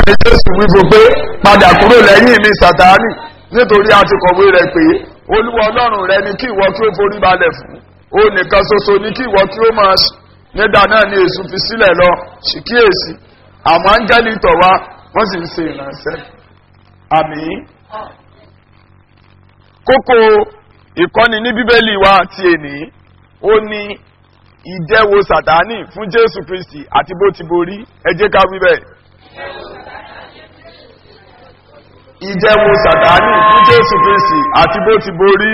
ní jésù wípé pé padà kúrò lẹ́yìn mi sàtáánì nítorí a ti kọ̀wé rẹ̀ pé olúwa ọlọ́run rẹ ni kí ìwọ kí ó forí balẹ̀ fún ó nìkan ṣoṣo ni kí ìwọ kí ó máa ṣe nígbà náà ni èṣù fi sílẹ̀ lọ ṣìkíyèsí àwọn áńgẹ́lì tọ̀ wá wọ́n sì ń ṣe ìrànṣẹ́ àmì kókó ìkọ́ni ní bíbélì wa ti èní ó ní ìdẹ́wo sàtáánì fún jésù kristi àti bó ti borí ẹ jẹ́ ká wí bẹ́ẹ̀. ìdẹ́wo sàtáánì fún jésù kristi àti bó ti borí.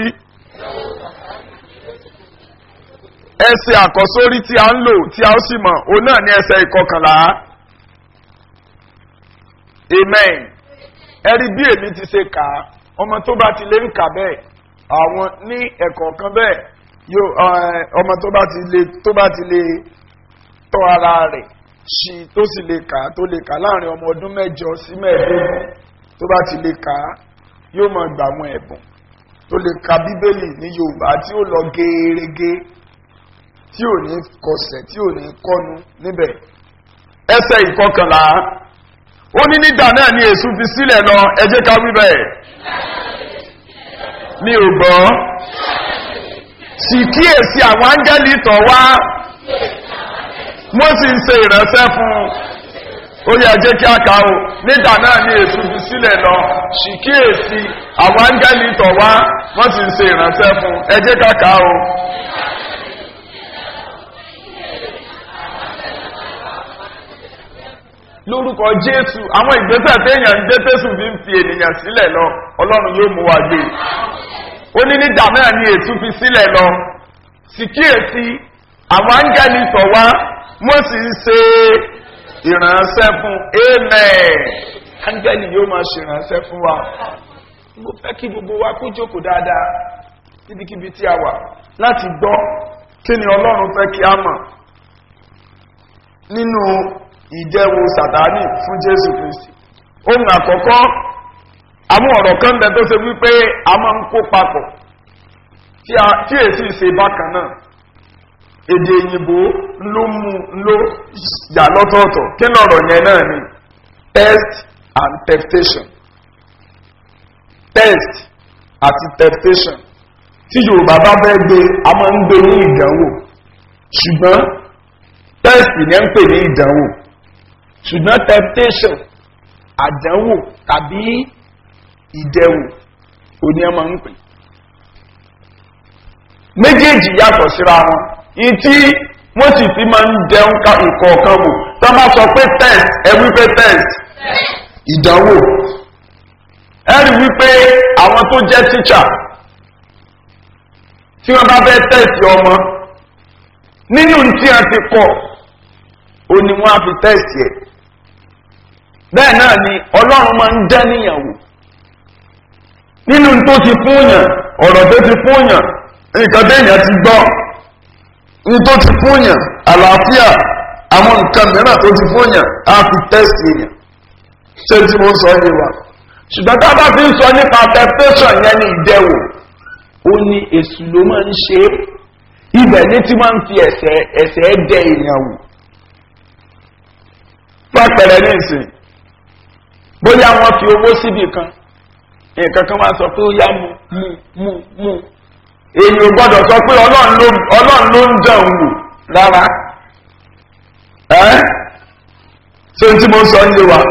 ẹsẹ̀ àkọ́sórí tí a ń lò tí a ó sì mọ̀ òun náà ní ẹsẹ̀ ìkọkànlá. amen. ẹ rí bí èmi ti ṣe kà á ọmọ tó bá ti lè ń kà bẹ́ẹ̀ àwọn ní ẹ̀kọ́ kan bẹ́ẹ̀ yóò ọmọ tó bá ti lè tó bá ti lè tọ́ ara rẹ̀ ṣí tó sì lè kà á tó lè kà á láàrin ọmọ ọdún mẹ́jọ sí mẹ́ẹ̀ẹ́dógún tó bá ti lè kà á yóò máa gbà àwọn ẹ̀bùn tó lè ka bíbélì ní yorùbá tí ó lọ gẹ́ẹ́rẹ́gẹ́ tí ò ní kọsẹ̀ tí ò ní kọnu níbẹ̀ ẹsẹ̀ ìkọkànlá ó ní nígbà náà ni èṣù fi sílẹ̀ lọ ẹ jẹ́ ká wí bẹ́ẹ̀ mi ò gbọ́ sì kíyèsí àwọn áńgẹ́lì tọ̀ wá wọ́n sì ń ṣe ìránṣẹ́ fún un ó yẹ jẹ́ kí a kà ó nígbà náà ni èṣù fi sílẹ̀ lọ sì kíyèsí àwọn áńgẹ́lì tọ̀ wá wọ́n sì ń ṣe ìránṣẹ́ fún un ẹ jẹ́ ká kà ó. lórúkọ jésù àwọn ìgbésẹ̀ téèyàn ń gbé tẹ́sù fi ń fi ènìyàn sílẹ̀ lọ ọlọ́run yóò mú wa gbé ó ní nígbà náà ni ètú fi sílẹ̀ lọ sì kíyèsí àwọn áńgẹ́lì tọ̀ wá wọ́n sì ń ṣe ìrànṣẹ́ fún amen áńgẹ́lì yóò máa ṣe ìrànṣẹ́ fún wa mo fẹ́ kí gbogbo wa kó jókòó dáadáa níbikíbi tí a wà láti gbọ́ kí ni ọlọ́run fẹ́ kí a mọ̀ nínú ìjẹ́wo sàtánì fún jésù kristi ohun àkọ́kọ́ àwọn ọ̀rọ̀ kan bẹ tó ṣe wípé a máa ń kó papọ̀ tí èsì ṣe bákan náà èdè òyìnbó ló mú ló yà lọ́tọ̀ọ̀tọ̀ kí lọ́rọ̀ yẹn náà ni test and temptation test àti temptation tí yorùbá bá fẹ́ gbé a máa ń gbé ní ìdánwò ṣùgbọ́n test ni ẹ ń pè ní ìdánwò ṣùgbọ́n temptation àdánwò tàbí ìdẹ̀wò òní ẹ máa ń pè méjèèjì yàtọ̀ síra wọn ní tí wọ́n sì fi máa ń dẹun ká ìkọ̀ọ̀kan wò tó máa sọ pé test ẹ wípé test ìdánwò ẹ rí wípé àwọn tó jẹ́ teacher tí wọ́n bá fẹ́ test ọmọ nínú tí a ti kọ̀ òní wọ́n á fi test yẹ bẹ́ẹ̀ náà ni ọlọ́run máa ń dẹ́ níyàwó nínú tó ti fúnyàn ọ̀rọ̀ tó ti fúnyàn nǹkan téèyàn ti gbọ́ ní tó ti fúnyàn àlàáfíà àwọn nǹkan mìíràn tó ti fúnyàn á fi test èèyàn ṣé tí mo sọ yé wa ṣùgbọ́n tá a bá fi ń sọ nípa temptation yẹn ní ìdẹ́wò ó ní èṣù ló máa ń ṣe é ibẹ̀ ní tí wọ́n ń fi ẹ̀sẹ̀ ẹ̀sẹ̀ dẹ èèyàn wò pàpẹrẹ ní ìsìn bóyá wọn fi owó síbì kan nǹkan kan wá sọ pé ó yá mu mu mu mu èyí ò gbọdọ̀ sọ pé ọlọ́run ló ń dán wò rárá ẹ́ ṣé tí mo sọ ń lé wa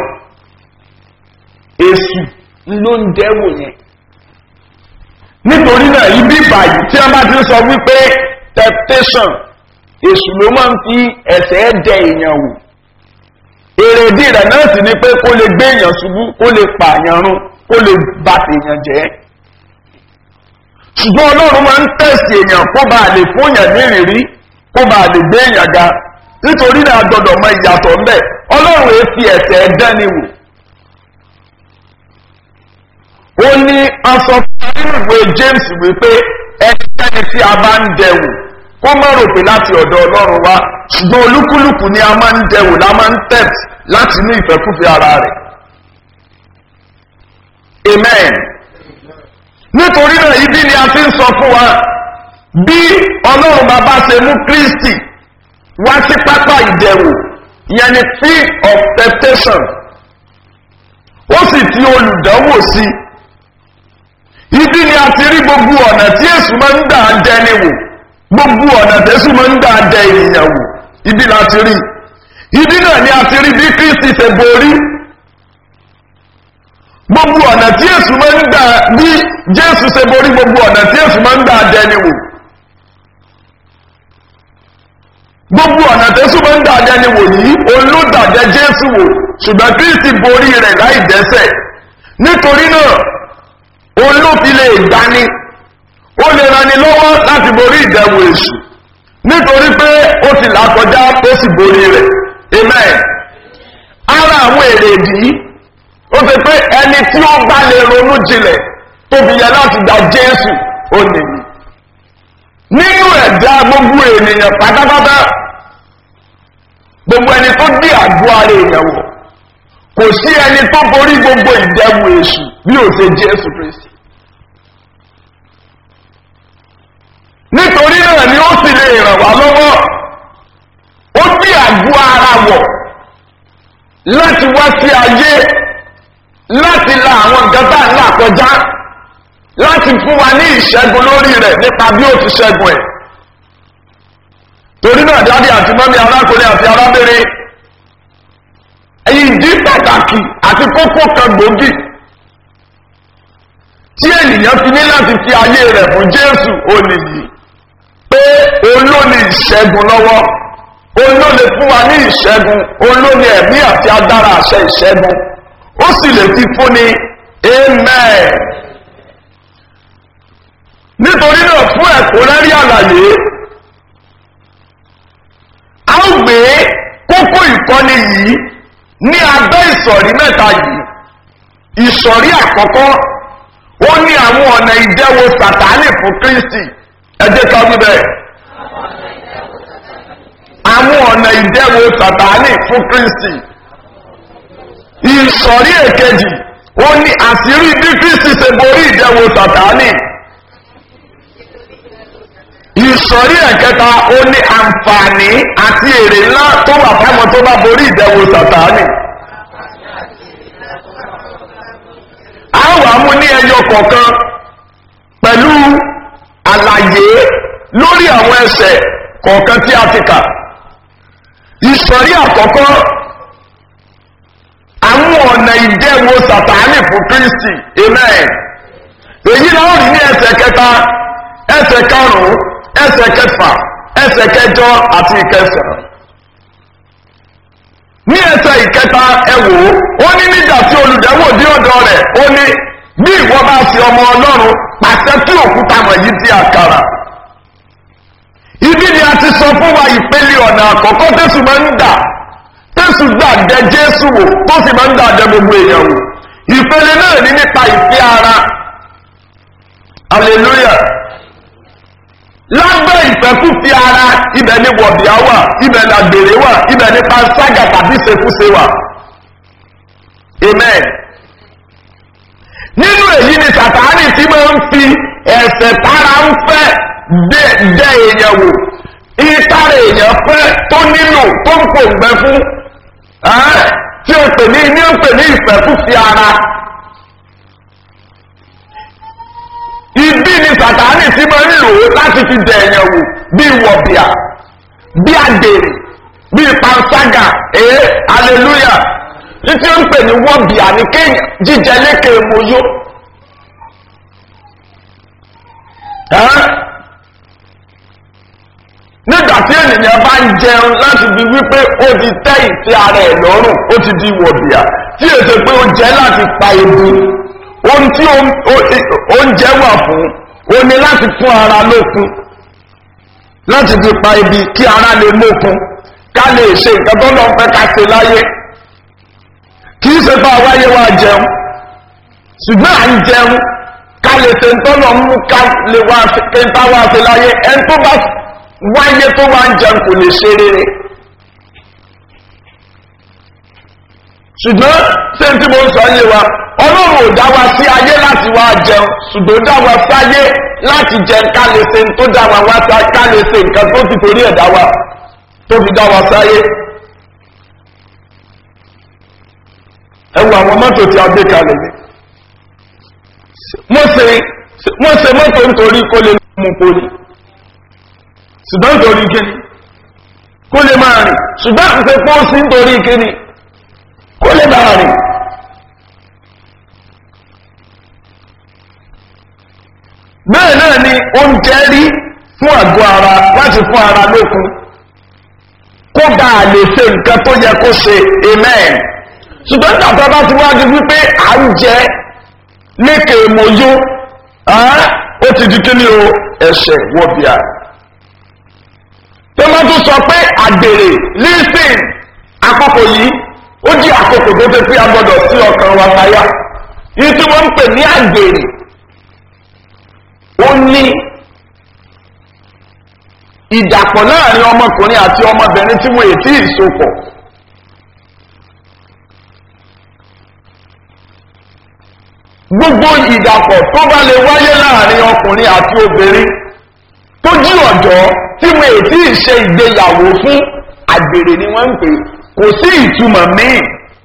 èsù ló ń dẹ́wò yẹn nítorí náà ibi ìbàyí tí wọ́n bá ti sọ wípé temptation èsù ló máa ń fi ẹ̀sẹ̀ dẹ èèyàn wò èrèdí rẹ̀ náà sì ni pé kó lè gbé èèyàn ṣubú kó lè pààyàn run kó lè ba èèyàn jẹ́ ṣùgbọ́n ọlọ́run máa ń tẹ̀sí èèyàn kó bá lè fún èèyàn ní ìrírí kó bá lè gbé èèyàn ga nítorí náà gbọdọ̀ mọ ìyàtọ̀ ńbẹ̀ ọlọ́run èé fi ẹ̀sẹ̀ dání wò ó ní aṣọ nínú ìwé james wípé ẹnikẹ́ni tí a bá ń dẹ̀wò kó má rò pé láti ọ̀dọ̀ ọlọ́run wá ṣùgbọ́n olúkúlùkù ni a máa ń dẹ̀wò la máa ń tẹ̀t láti ní ìfẹ́kúfẹ́ ara rẹ̀ amen nítorí náà ibi ni a ti ń sọ fún wa bí ọlọ́run bàbá ṣe mú kristi wá sí pápá ìdẹ̀wò ìyẹn ni field of temptation kírísì olùdánwò sí ibi ni a ti rí gbogbo ọ̀nà tí èsù máa ń dà dẹni wò gbogbo ọ̀nà tẹ́sù máa ń dà dẹ ènìyàn wò ibi la ti rí ibi náà ni a ti rí bí kírísì ṣe borí gbogbo ọ̀nà tí èsù máa ń dà bí jésù ṣe borí gbogbo ọ̀nà tí èsù máa ń dà dẹni wò gbogbo ọ̀nà tẹ́sù máa ń dà dẹni wò yìí olódàjẹ jésù wò ṣùgbọ́n kírísì borí rẹ̀ láì dẹ́sẹ̀ nítorí náà olófin lè gbani ó lè rani lọ́wọ́ láti borí ìdẹ̀wò èṣù nítorí pé ó ti là kọjá ó sì borí rẹ̀ amen ara àwọn èrè ìdí ó fi pé ẹni tí ó bá lè ronú jinlẹ̀ tó fi yẹ láti gba jésù ó nìyí nínú ẹ̀dá gbogbo ènìyàn pátápátá gbogbo ẹni tó dí àgọ́ ara èèyàn wọ̀ kò sí ẹni tó borí gbogbo ìdẹ̀wò èṣù bí ó ṣe jésù kristi nítorí náà ni ó sì lè ràn wá lọ́wọ́ ó dí àgọ́ ara wọ̀ láti wá sí ayé láti la àwọn nǹkan tá à ń là kọjá láti fún wa ní ìṣẹ́gun lórí rẹ̀ nípa bí ó ti ṣẹ́gun ẹ̀ torí náà dáadé àti mọ́mí arákùnrin àti arábìnrin ìdí pàtàkì àti kókó kan gbòógì tí ènìyàn fi ní láti fi ayé rẹ̀ fún jésù ó nìyí pé olóni ìṣẹ́gun lọ́wọ́ olóni fún wa ní ìṣẹ́gun olóni ẹ̀mí àti agbára àṣẹ ìṣẹ́gun ó sì lè fi fúnni amen nítorí náà fún ẹ̀kúnrẹ́rí àlàyé a ó gbé kókó ìkọ́ni yìí ní abẹ́ ìsọ̀rí mẹ́ta yìí ìsọ̀rí àkọ́kọ́ ó ní àwọn ọ̀nà ìdẹ́wò sàtánì fún kristi ẹ jẹ́ ká wí bẹ́ẹ̀ àwọn ọ̀nà ìdẹ́wò sàtánì fún kristi ìsọ̀rí èkejì ó ní àṣírí bí kristi ṣe borí ìdẹ́wò sàtánì ìsọ̀rí ẹ̀kẹta ó ní àǹfààní àti èrè ńlá tó wà fáwọn tó bá borí ìdẹ́wò sàtánì. a wà mú ní ẹyọ kọ̀ọ̀kan pẹ̀lú àlàyé lórí àwọn ẹsẹ̀ kọ̀ọ̀kan tí a ti kà. ìsọ̀rí àkọ́kọ́ àwọn ọ̀nà ìdẹ́wò sàtánì fún kristi amen. èyí náà rí ní ẹsẹ̀ kẹta ẹsẹ̀ karùn-ún ẹsẹ̀ kẹfà ẹsẹ̀ kẹjọ àti ìkẹsàn. ní ẹsẹ̀ ìkẹta ẹwò ó ní nígbà tí olùdẹ́wò dé ọ̀dọ̀ rẹ̀ ó ní bí ìwọ bá fi ọmọ ọlọ́run pàṣẹ tí òkúta wọ̀nyí di àkàrà. ibi ni a ti sọ fún wa ìpele ọ̀nà àkọ́kọ́ tẹ̀sùn máa ń dà tẹ̀sùn gbà dẹ jésù wò tó sì máa ń dà dẹ gbogbo èèyàn wò ìpele náà ní nípa ìfẹ́ ara hallelujah lábẹ́ ìfẹ́kúfì ara ibẹ̀ ni wọ̀bìá wà ibẹ̀ ni àgbèrè wà ibẹ̀ ni panṣágà tàbí ṣekúṣe wà amen nínú èyí ni sàtáánì tí máa ń fi ẹ̀sẹ̀ tára ń fẹ́ dẹ èèyàn wò ìtara èèyàn fẹ́ tó nílò tó ń pò ń bẹ fún tí o pè ní ní o pè ní ìfẹ́kúfì ara ibi ni sàtáánì tí máa ń lò láti fi dẹ èèyàn wò bí wọ̀bìà bí àgbèrè bí panṣágà ee hallelujah títí ó ń pè ní wọ̀bìà ní kéèyàn jíjẹ lékè moyó nígbà tí ènìyàn bá ń jẹun láti fi wípé ó ti tẹ́ ìfẹ́ ara ẹ̀ lọ́rùn ó ti di wọ̀bìà tí èsè pé ó jẹ́ láti pa ebi ohun tí oúnjẹ wà fún o ní láti fún ara lókun láti fi pa ibi kí ara lè mókun ká lè ṣe nǹkan tó lọ́n fẹ́ ká ṣe láyé kì í ṣe fún àwáyé wa jẹun ṣùgbọ́n à ń jẹun ká lè ṣe ń tọ́nà mú ká lè wá kí n bá wá ṣe láyé ẹni tó bá wáyé tó wá ń jẹun kò lè ṣe rere. ṣùgbọ́n ṣé tí mo ń sọ yé wa ọlọ́run ò dá wa sí ayé láti wá jẹun ṣùgbọ́n dá wa sáyé láti jẹun ká lè ṣe tó dá wa wá sá ká lè ṣe nǹkan tó ti torí ẹ̀ dá wa tó fi dá wa sáyé. ẹ wo àwọn mọ́tò tí a gbé kalẹ̀ ní. wọ́n ṣe wọ́n ṣe mọ́tò nítorí kó lè mú poli ṣùgbọ́n nítorí kíni kó lè máa rìn ṣùgbọ́n àti ṣe pọ́ọ̀sì nítorí kíni kó lè máa rìn. bẹ́ẹ̀ náà ni oúnjẹ rí fún àgọ́ ara láti fún ara lókun kó bá a lè ṣe nǹkan tó yẹ kó ṣe amen ṣùgbọ́n tàbí bá ti wá di wípé à ń jẹ lékè mọ́yó ó ti di kíni o ẹ̀ṣẹ̀ wọ́bíà tó máa tún sọ pé àgbèrè lísìn àkókò yìí ó jí àkókò tó ti pé a gbọ́dọ̀ sí ọkàn wa láyà yìí tí wọ́n ń pè ní àgbèrè ó ní ìdàpọ̀ láàrin ọmọkùnrin àti ọmọbìnrin tí wọ́n ètí ìsopọ̀ gbogbo ìdàpọ̀ tó bá lè wáyé láàrin ọkùnrin àti obìnrin tó jí ọ̀dọ́ tí wọ́n ètí ìṣe ìgbéyàwó fún àgbèrè ni wọ́n ń pè kò sí ìtumọ̀ míì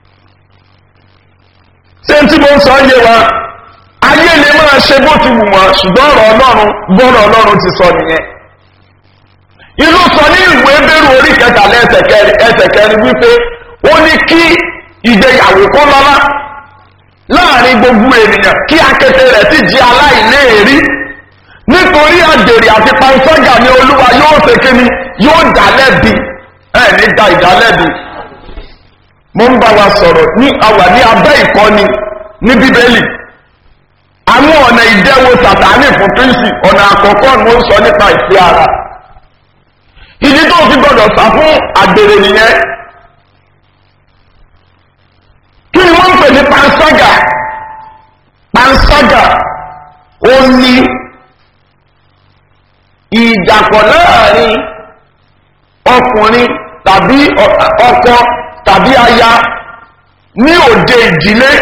ṣé tí mo ń sọ yé wa ayé lè máa ṣe bó ti wù wọ́n ṣùgbọ́n ọ̀rọ̀ ọlọ́run gbọ́rọ̀ ọlọ́run ti sọ nìyẹn inú sọ ní ìwé bẹ́rù orí kẹtàlá ẹsẹ̀ kẹrin wípé ó ní kí ìgbéyàwó kó lọ́lá láàrin gbogbo ènìyàn kí akété rẹ̀ sì jí aláìléèrí nítorí àgbèrè àti pansọ́gà ni olúwa yóò ṣe kíni yóò dá lẹ́bi ẹ̀ ní da ìdálẹ́bi mo ń bá wa sọ̀rọ̀ ní àwà ní abẹ́ ìkọ́ni ní bíbélì àwọn ọ̀nà ìdẹ́wò sàtánì fún kírísì ọ̀nà àkọ́kọ́ ni ó ń sọ nípa ìfẹ́ ara ìdí tó fi gbọdọ̀ sá fún àgbèrè nìyẹn kí ni wọ́n ń pè ní panṣágà panṣágà ó ní ìdàpọ̀ láàrin ọkùnrin tàbí ọkọ tàbí aya ní òde ìdílé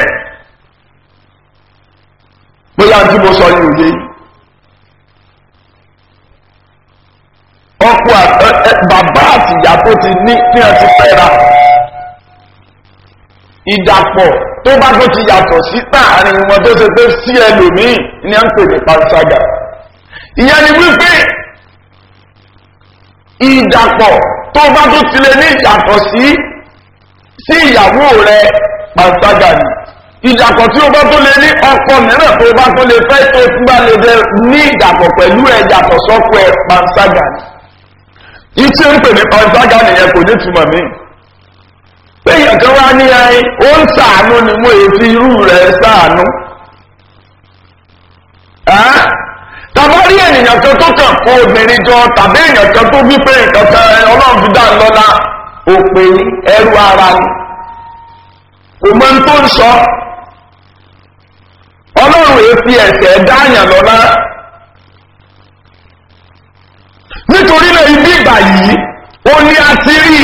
bóyá tí mo sọ ní òde yìí ọkọ bàbá àti ìyá tó ti ní ní ẹ ti fẹ́ra ìdàpọ̀ tó bá tó ti yàtọ̀ sí táàrin wọn tó ṣe pé sí ẹlòmíì ní à ń pè ní panṣágà ìyẹn ni wípé ìdàpọ̀ tó bá tó ti lè ní ìyàtọ̀ sí sí ìyàwó rẹ panṣágà ni ìdàpọ̀ tí o bá tó lè ní ọkọ mìíràn tó bá tó lè fẹ́ tó tún bá lè dẹ ní ìdàpọ̀ pẹ̀lú ẹ̀ yàtọ̀ sọ́kọ ẹ̀ panṣágà ni ìtí ń pè ní panṣágà nìyẹn kò ní túmọ̀ mí péyàn kan wá ní ẹyin ó ń sàánú ni mo èyí fi irú rẹ̀ sàánú tàbá rí ènìyàn kan tó kàn kó obìnrin jọ tàbí èèyàn kan tó bí pé nǹkan kan ọlọ́run fi dá lọ́la òpè ẹrú ara ni kò mọ tó ń sọ ọlọ́run èyí fi ẹ̀sẹ̀ dáàyàn lọ́la nítorí náà ibi ìgbà yìí ó ní a ti rí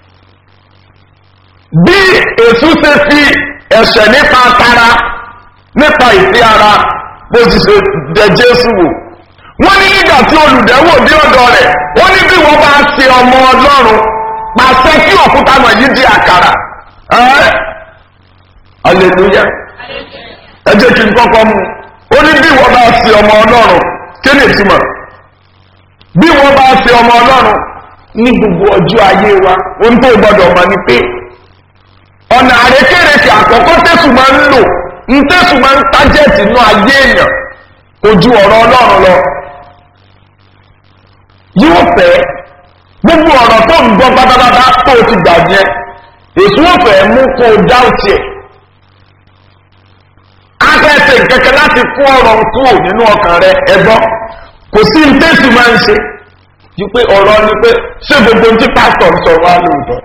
bí èsù ṣe fi ẹ̀ṣẹ̀ nípa tara nípa ìfẹ́ ara bó ti ṣe dẹ jésù wò wọ́n ní nígbà tí olùdẹ́wò dé ọ̀dọ̀ rẹ̀ wọ́n ní bí wọ́n bá ṣe ọmọ ọlọ́run pàṣẹ kí òkúta náà yìí di àkàrà ẹ́ aleluya ẹ jẹ́ kí n kọ́kọ́ mu ó ní bí wọ́n bá ṣe ọmọ ọlọ́run kí ni ìtumọ̀ bí wọ́n bá ṣe ọmọ ọlọ́run ní gbogbo ọjọ́ ayé wa ohun tó gbọ́dọ̀ mọ̀ ni pé ọ̀nà àrékèrèkè àkọ́kọ́ tẹ̀sùn máa ń lò ń tẹ̀sùn máa ń tájẹ̀tì inú ayé èèyàn kò ju ọ̀rọ̀ ọlọ́run lọ yóò fẹ́ gbogbo ọ̀rọ̀ tó ń gbọ́ pátápátá tó ti gbà yẹn èso òfẹ́ mú kó o dá òtí ẹ̀ afẹ́sẹ̀ kẹ̀kẹ́ láti kó ọ̀rọ̀ kúrò nínú ọkàn rẹ ẹgbọ́ kò sí ń tẹ̀sùn máa ń ṣe ju pé ọ̀rọ̀ ni pé ṣé gbogbo ohun tí pásítọ̀ ń sọ wá lóòótọ́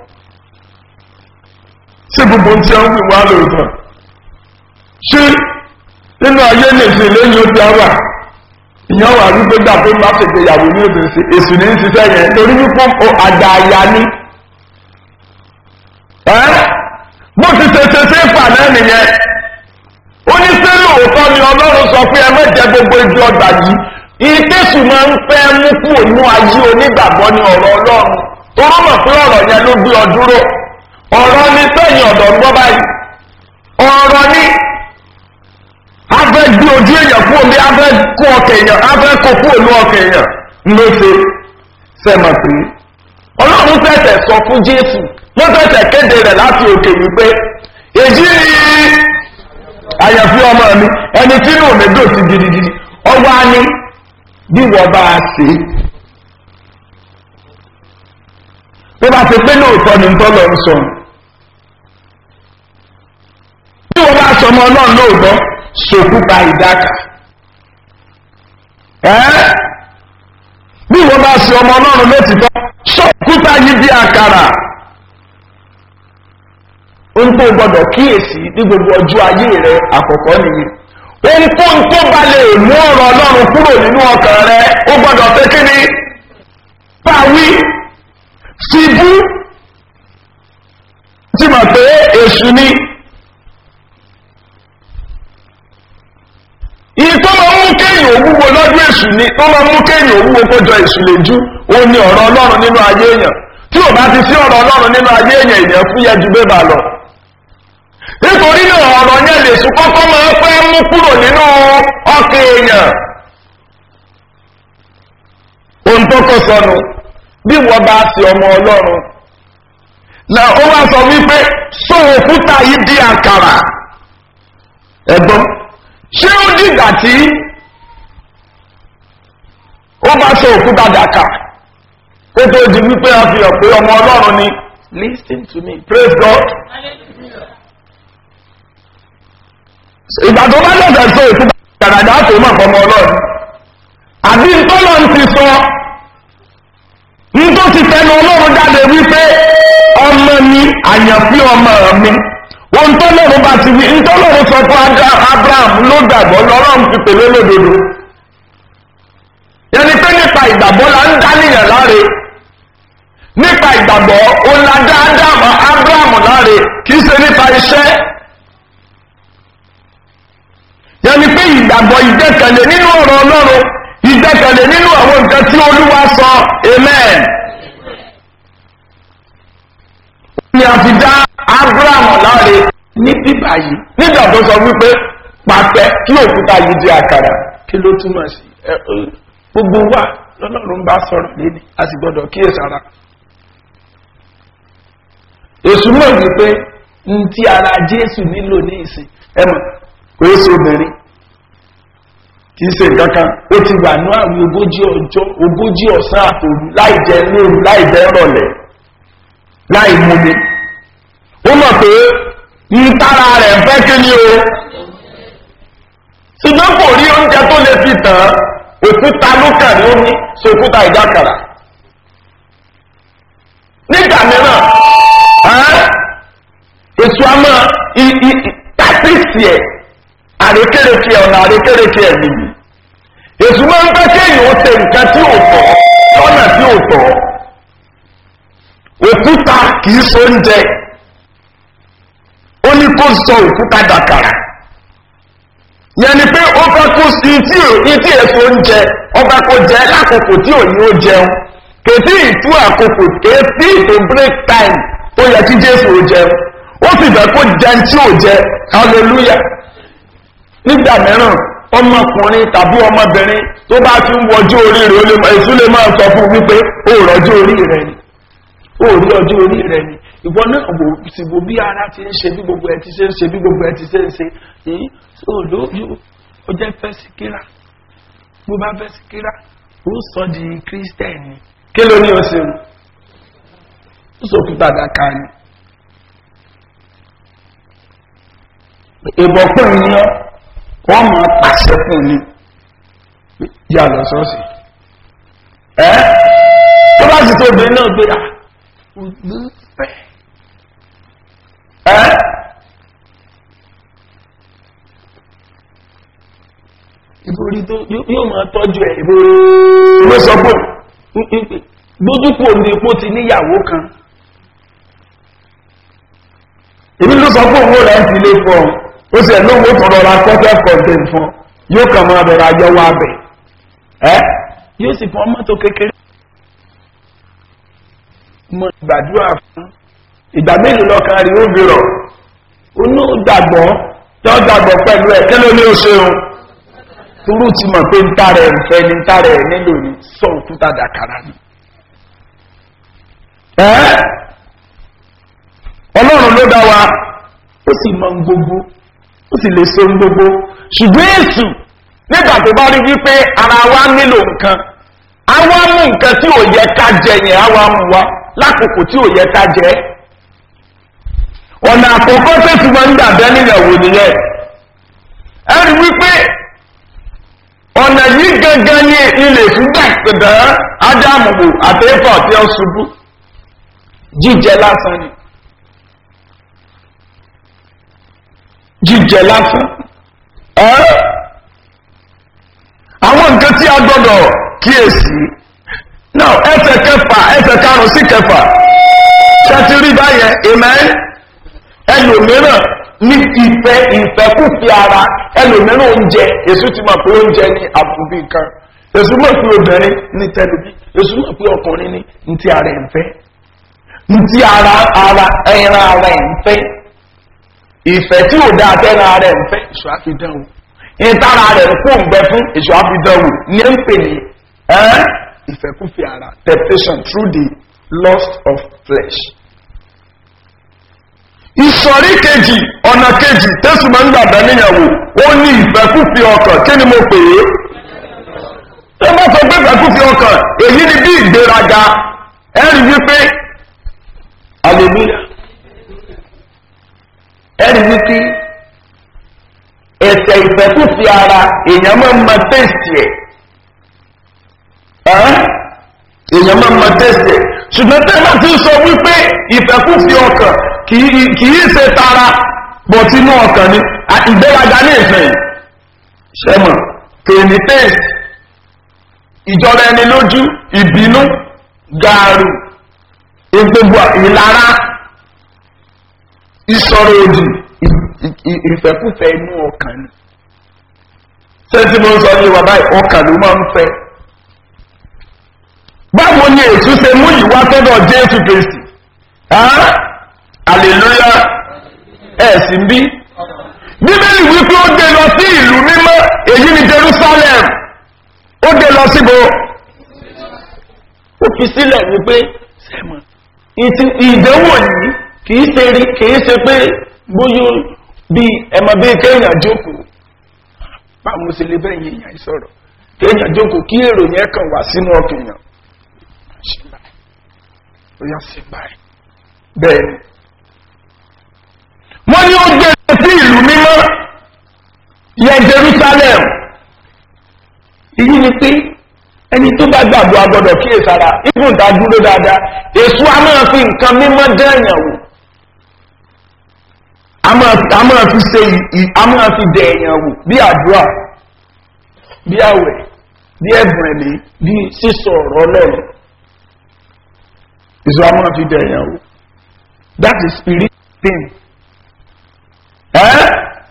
ṣé gbogbo ohun tí wọ́n ń wí wá lóòótọ́ ṣé nínú ayé nìsín lẹ́yìn ó ti àwà ìyẹn wà wípé gbà pé má ṣe gbéyàwó ní òbí sí èsì ní ṣiṣẹ́ yẹn torí wípé àgbà àyà ni bó ti ṣe ṣe ṣe fà náà nìyẹn ó ní sí lóòótọ́ ni ọlọ́run sọ pé ẹ mẹ́jẹ gbogbo ibi ọgbà yìí ìtẹ́sù máa ń fẹ́ mú kúrò nínú ayé onígbàgbọ́ ní ọ̀rọ̀ ọlọ́run tó rọ́mọ̀ pé ọ̀rọ̀ yẹn ló gbé ọ dúró ọ̀rọ̀ ní sẹ́yìn ọ̀dọ̀ ń gbọ́ báyìí ojú èèyàn kú omi afẹ́ kó ọkẹ̀ èèyàn afẹ́ kó kú ònú ọkẹ̀ èèyàn ló ṣe sẹ́mọ̀ pé ọlọ́run tẹ̀tẹ̀ sọ fún jésù ló tẹ̀tẹ̀ kéde rẹ̀ láti òkè wípé èyí ni àyànfi ọmọ mi ẹni tí inú mi dò sí gidigidi ọwọ́ á ní bí wọ́n bá a ṣe tó bá ti pé lóòótọ́ ni tó lọ ń sọ bí wọ́n bá sọ ọmọ náà lóòótọ́ sòkúta ìdáka ẹ́ bí wọ́n bá sọ ọmọ náà lóòtítọ́ sòkúta yìí bí àkàrà ohun tó gbọdọ̀ kíyèsí ní gbogbo ọjọ́ ayé rẹ àkọ́kọ́ nìyí ohunkóhun tó bá lè mú ọ̀rọ̀ ọlọ́run kúrò nínú ọkàn rẹ ó gbọdọ̀ pé kí ni pàwí síbú tí mọ̀ pé èṣù ni ìyí tó máa mú kéèyàn òwúwo lọ́dún èṣù ni tó máa mú kéèyàn òwúwo kójọ èṣù lójú ó ní ọ̀rọ̀ ọlọ́run nínú ayé èèyàn tí ò bá ti sí ọ̀rọ̀ ọlọ́run nínú ayé èèyàn èèyàn fúyẹ́ ju bébà lọ nítorí náà ọ̀rọ̀ yẹn lè sùn kọ́kọ́ máa fẹ́ mú kúrò nínú ọkàn èèyàn ohun tó kọ sọnù bí wọ́n bá ti ọmọ ọlọ́run na ó wá sọ wípé sọ òkúta yìí di àkàrà ẹ̀gbọ́n ṣé ó dìgbà tí ó bá sọ òkúta dàkà kó tó di wípé a fi hàn pé ọmọ ọlọ́run ni listen to me praise God. ìgbà tó bá lọ́sẹ̀ sọ òkúta dàkà tó mọ̀ fọmọ ọlọ́run àbí ntọ́lọ́ ti sọ nítorí ti tẹnu ọlọ́run jáde wípé ọmọ mi àyànfí ọmọ mi wọn tọ́lọ́run bá ti wí ntọ́lọ́run sọ fún abraham ló gbàgbọ́ lọ́rọ́run fi pèlè lódodo yẹni pé nípa ìgbàgbọ́ la ń dá níyàn láre nípa ìgbàgbọ́ ó la dá ádámù abraham láre kì í ṣe nípa iṣẹ́ yẹni pé ìgbàgbọ́ ìgbẹ́kẹ̀lé nínú ọ̀rọ̀ ọlọ́run ìgbẹ́kẹ̀lé nínú àwọn nǹkan tí olúwa sọ amen. ni a fi dá abraham láre ní bíbá yìí nígbà tó sọ wípé pàtẹ kí òkúta yìí di àkàrà kí ló túmọ̀ sí gbogbo wa lọ́lọ́run bá sọ̀rọ̀ lédi a sì gbọ́dọ̀ kíyèsára. èṣù náà wípé n tí ara jésù nílò ní ìsìn ẹ̀mọ̀ kò é so obìnrin kì í ṣe nǹkan kan ó ti wà ní àwọn ogójì ọjọ́ ogójì ọ̀sán àtòrú láì jẹ lóru láì jẹ rọ̀lẹ́ láì múmi ó mọ̀ pé ń tára rẹ̀ fẹ́ kí ni o ṣùgbọ́n kò rí oúnjẹ tó lè fi tàn án òkúta ló kàn ní omi sòkúta ìdákàrà nígbà mìíràn èso àmọ́ tàbísì ẹ̀ àrékèrèké ọ̀nà àrékèrèké ẹ̀ nìyí èso máa ń fẹ́ kéèyàn ó ṣe nǹkan tí ò tọ́ lọ́nà tí ò tọ́ òkúta kìí so oúnjẹ ó ní kó sọ òkúta dàkàrà yẹn ni pé ó fẹ́ kó sí tí ìtí èso oúnjẹ ọba kó jẹ lákòókò tí òní ó jẹun kètí ìtú àkókò kètí ìtò break time tó yẹ kí jésù ó jẹun ó sì fẹ́ kó jẹun tí ò jẹ hallelujah nígbà mìíràn ọmọkùnrin tàbí ọmọbìnrin tó bá ti ń wọjú orí rẹ̀ èso lè máa sọ fún wípé ó rọjú orí rẹ̀ ni ó rí ọjọ́ orí rẹ̀ ni ìwọ náà wò sí wo bí ara ti ń ṣe bí gbogbo ẹ ti ṣe ń ṣe bí gbogbo ẹ ti ṣe ń ṣe yìí ó lóyún ó jẹ́ fẹ́ sí kíra bó bá fẹ́ sí kíra ó sọ di kírísítẹ́nì kí ló ní o ṣe o ó sọ òkúta dàka ni ìbọ̀pọ̀ ni ọ́ wọ́n máa pàṣẹ fún ni yà lọ sọ́ọ̀sì ẹ́ tó bá sì tó obìnrin náà gbé à olùfẹ́. ẹ́ ìborí tó yóò máa tọ́jú ẹ̀ ìborí ló sọ pé gbójúkú òní epo ti níyàwó kan èmi ló sọ pé owó rẹ̀ ń ti lé fún ọ ó sì ẹ̀ lówó tó rọra kọ́kẹ́ kọ̀ọ̀tẹ̀ fún yóò kàn máa bẹ̀rẹ̀ ayọ́wọ́ abẹ ẹ́ yóò sì fún mọ́tò kékeré mọ ìgbàdúrà fún ìgbà mélòó lọ́kàn rí ó bèrò onú dàgbọ́ tó dàgbọ́ pẹ̀lú ẹ̀ kí ló ní ó ṣeun toró ti mọ̀ pé ntá rẹ̀ nfẹ́ ni ntá rẹ̀ nílò ni sọ òkúta dàkàrà ni. ẹ́ ọlọ́run ló dá wa ó sì mọ gbogbo ó sì lè so gbogbo ṣùgbọ́n èsù nígbà tó bá rí wípé ara wa nílò nǹkan àwa mú nǹkan tí ò yẹ ká jẹ yẹn àwa mú wa lákòókò tí ò yẹ ká jẹ ọ̀nà àkọ́kọ́ tó ti máa ń dàbẹ́ níyàwó nìyẹn ẹ rí wípé ọ̀nà yìí gangan ní ilé ṣúgbà ìpìdán ádámù wò àtẹ́fà tí ó ṣubú jíjẹ lásán ni jíjẹ lásán ẹ́ àwọn nǹkan tí a gbọ́dọ̀ kíyèsí náà ẹsẹ̀ kẹfà ẹsẹ̀ karùn-ún sí kẹfà ṣẹ́tí rí báyẹn amen ẹlòmíràn ní ìfẹ́ ìfẹ́kùfì ara ẹlòmíràn oúnjẹ èso ti mọ̀ pé oúnjẹ ní àbùbí kan èso mọ̀ pé obìnrin ní tẹlifí èso mọ̀ pé ọkùnrin ní ntí ara ẹ̀ ń fẹ́ ntí ara ara ẹran ara ẹ̀ ń fẹ́ ìfẹ́ tí ò dáa tẹ́ran ara ẹ̀ ń fẹ́ èso àfidánwò ìtara rẹ̀ ń kó ń bẹ fún èso àfidánwò ní ń pè ní ìfẹ́kùfì ara temptation through the lust of flesh ìsọ̀rí kejì ọ̀nà kejì tẹ́sù máa ń gbàgbà níyàwó ó ní ìfẹ́kúfì ọkàn kí ni mo pè é ẹ bá sọ pé ìfẹ́kúfì ọkàn èyí ni bí ìgbéraga ẹ̀rí wípé aleluya ẹ̀rí wípé ẹ̀sẹ̀ ìfẹ́kúfì ara èèyàn máa ń ma tẹ́sì ẹ̀ èèyàn máa ń ma tẹ́sì ẹ̀ ṣùgbọ́n tẹ́lá ti sọ wípé ìfẹ́kúfì ọkàn kìí ṣe tara bọ̀ tí inú ọkàn ni ìgbéraga ní ìfẹ́ ṣẹ́mọ̀ tèmi tèèsì ìjọba ẹni lójú ìbínú gààrù gbogbo ìlara ìsọ̀rọ̀ òdì ìfẹ́kúfẹ́ inú ọkàn ni ṣé tí mo ń sọ ní bàbá ọkàn ló máa ń fẹ́ báwo ni èsù ṣe mú ìwà tọ́dọ̀ jésù kristi aleluya ẹ̀sìn bí bíbélì wípé ó dé lọ sí ìlú mímọ́ èyí ni jerusalem ó dé lọ síbo ó fi sílẹ̀ wípé sẹ́mọ̀ ìdánwò yìí kìí ṣe rí kìí ṣe pé bóyá bí ẹmọ bí kéèyàn jókòó báwo ṣe lè bẹ́ẹ̀ yẹn yàn sọ̀rọ̀ kéèyàn jókòó kí èrò yẹn kàn wá sínú ọkàn yàn ṣe báyìí ó yà sí báyìí bẹ́ẹ̀ ni wọ́n ní ó gbé sí ìlú mímọ́ yẹ jerusalem èyí ni pé ẹni tó bá gbàgbọ́ agbọ́dọ̀ kíyè sára ibùn tá dúró dáadáa èso a máa fi nǹkan mímọ́ dẹ́ẹ̀yàn wò a máa fi ṣe a máa fi dẹ̀ẹ̀yàn wò bí àdúrà bí àwẹ̀ bí ẹ̀bùn ẹ̀mí bí sísọ ọ̀rọ̀ ọlọ́run èso a máa fi dẹ̀ẹ̀yàn wò that is spirit thing ẹ́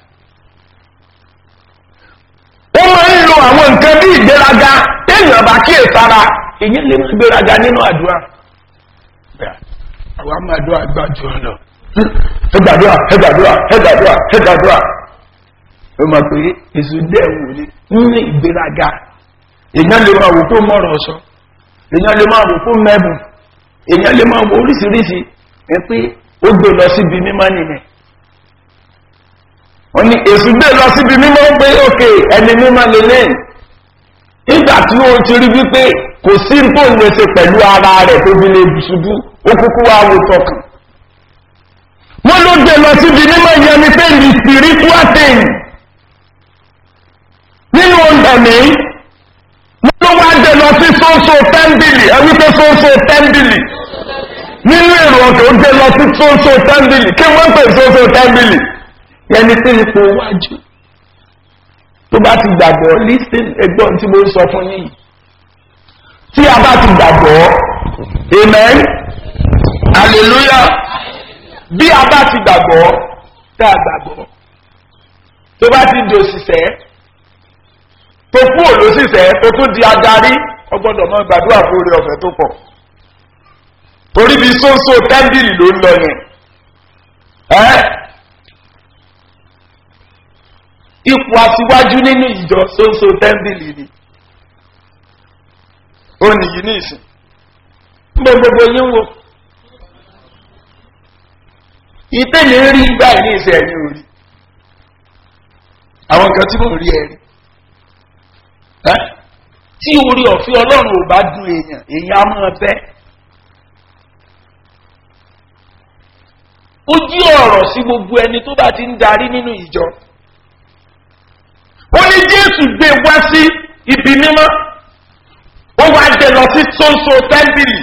ó máa ń lo àwọn nǹkan bí ìgbéraga téèyàn bá kíyè sára èyí lè máa gbéraga nínú àdúrà àwọn àmọ́ àdúrà gbájú ọ̀nà ẹgbàdúrà ẹgbàdúrà ẹgbàdúrà ẹgbàdúrà ó máa pè é èso dẹ́wò ní ní ìgbéraga èèyàn lè máa wò fún mọ́rọ̀ ọ̀ṣọ́ èèyàn lè máa wò fún mẹ́bùn èèyàn lè máa wò oríṣiríṣi ẹ pé ó gbé lọ síbi mímọ́ nìyẹn wọ́n ní èsù gbé lọ síbi mímọ́ pé òkè ẹni mímọ́ lélẹ̀ nígbà tí ó ti rí wípé kò sí tó ń lèṣe pẹ̀lú ara rẹ̀ tó fi lè ṣubú ó kúkú wá wo tọkàn wọ́n ló gbé lọ síbi mímọ́ yẹn ni pé the spiritual thing nínú ẹ̀mí wọ́n ló wá gbé lọ sí sóńsó tẹ́ḿbìlì ẹ̀wí pé sóńsó tẹ́ḿbìlì nínú èrò ọ̀tọ̀ ó gbé lọ sí sóńsó tẹ́ḿbìlì kí wọ́n pè sóńsó tẹ́ḿbìlì yẹni tí ipò wájú tó bá ti gbàgbọ́ lísìn ẹgbọ́n tí mo ń sọ fún yìí tí a bá ti gbàgbọ́ amen hallelujah bí a bá ti gbàgbọ́ tá a gbàgbọ́ tó bá ti di òṣìṣẹ́ tó kú òlòṣìṣẹ́ tó tún di adarí ọgbọ́dọ̀ mọ́ gbàdúrà fún orí ọ̀fẹ́ tó pọ̀ torí bí sóńsó tẹ́ńbìlì ló ń lọ yẹn ẹ́ ipò aṣíwájú nínú ìjọ ṣoṣo tẹ́ḿbìlì ni ó nìyí ní ìsìn gbogbo gbogbo yín wo ìtẹ́lẹ̀ rí gbà ní ìsẹ̀ ẹ̀yìn orí àwọn nǹkan tí mò ń rí ẹ̀rí tí orí ọ̀fẹ́ ọlọ́run ò bá dùn èèyàn èèyàn á máa bẹ́ ó jí ọ̀rọ̀ sí gbogbo ẹni tó bá ti ń darí nínú ìjọ ó ní jésù gbé wá sí ibi mímọ́ ó wá jẹ lọ sí tóńsó tẹ́ḿbìlì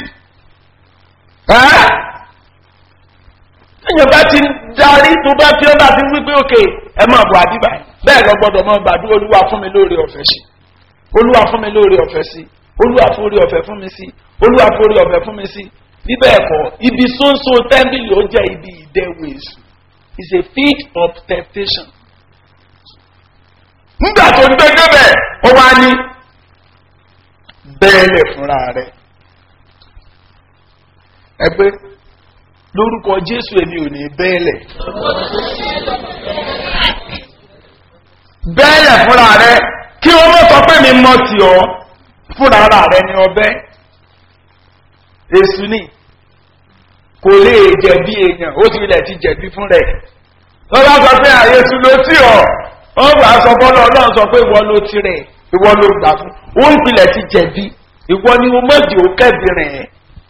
ẹ̀yìn bá ti ń darí tó bá fi ọ́ bá ti ń wípé òkè ẹ máa bọ̀ àdìbà bẹ́ẹ̀ lọ gbọ́dọ̀ mọ́ gbàdúrà olúwa fún mi lóore ọ̀fẹ́ sí olúwa fún mi lóore ọ̀fẹ́ sí olúwa fún orí ọ̀fẹ́ fún mi sí olúwa fún orí ọ̀fẹ́ fún mi sí bíbẹ̀ ẹ̀kọ́ ibi sóńsó tẹ́ḿbìlì ó jẹ́ ibi ìdẹ́wò èṣù is a field of temptation. nígbà tó ń gbé débẹ̀ ó wá ní bẹ́ẹ̀lẹ̀ fúnra rẹ̀ ẹgbẹ́ lórúkọ jésù èmi ò ní bẹ́ẹ̀lẹ̀ bẹ́ẹ̀lẹ̀ fúnra rẹ̀ kí wọ́n mọ̀ sọ pé mi mọ̀ tì ọ́ fúnra rẹ̀ ni ọbẹ̀ èsù ni kò lè jẹ̀bi èèyàn ó ti ilẹ̀ ti jẹ̀bi fún rẹ̀ wọ́n bá sọ pé àyèsù ló tì ọ́ wọ́n bá sọ bọ́lá ọlọ́run sọ pé ìwọ ló ti rẹ̀ ìwọ ló gbà fún ó ń pilẹ̀ ti jẹ̀bi ìwọ ni mo mọ̀jì ó kẹ́bi rẹ̀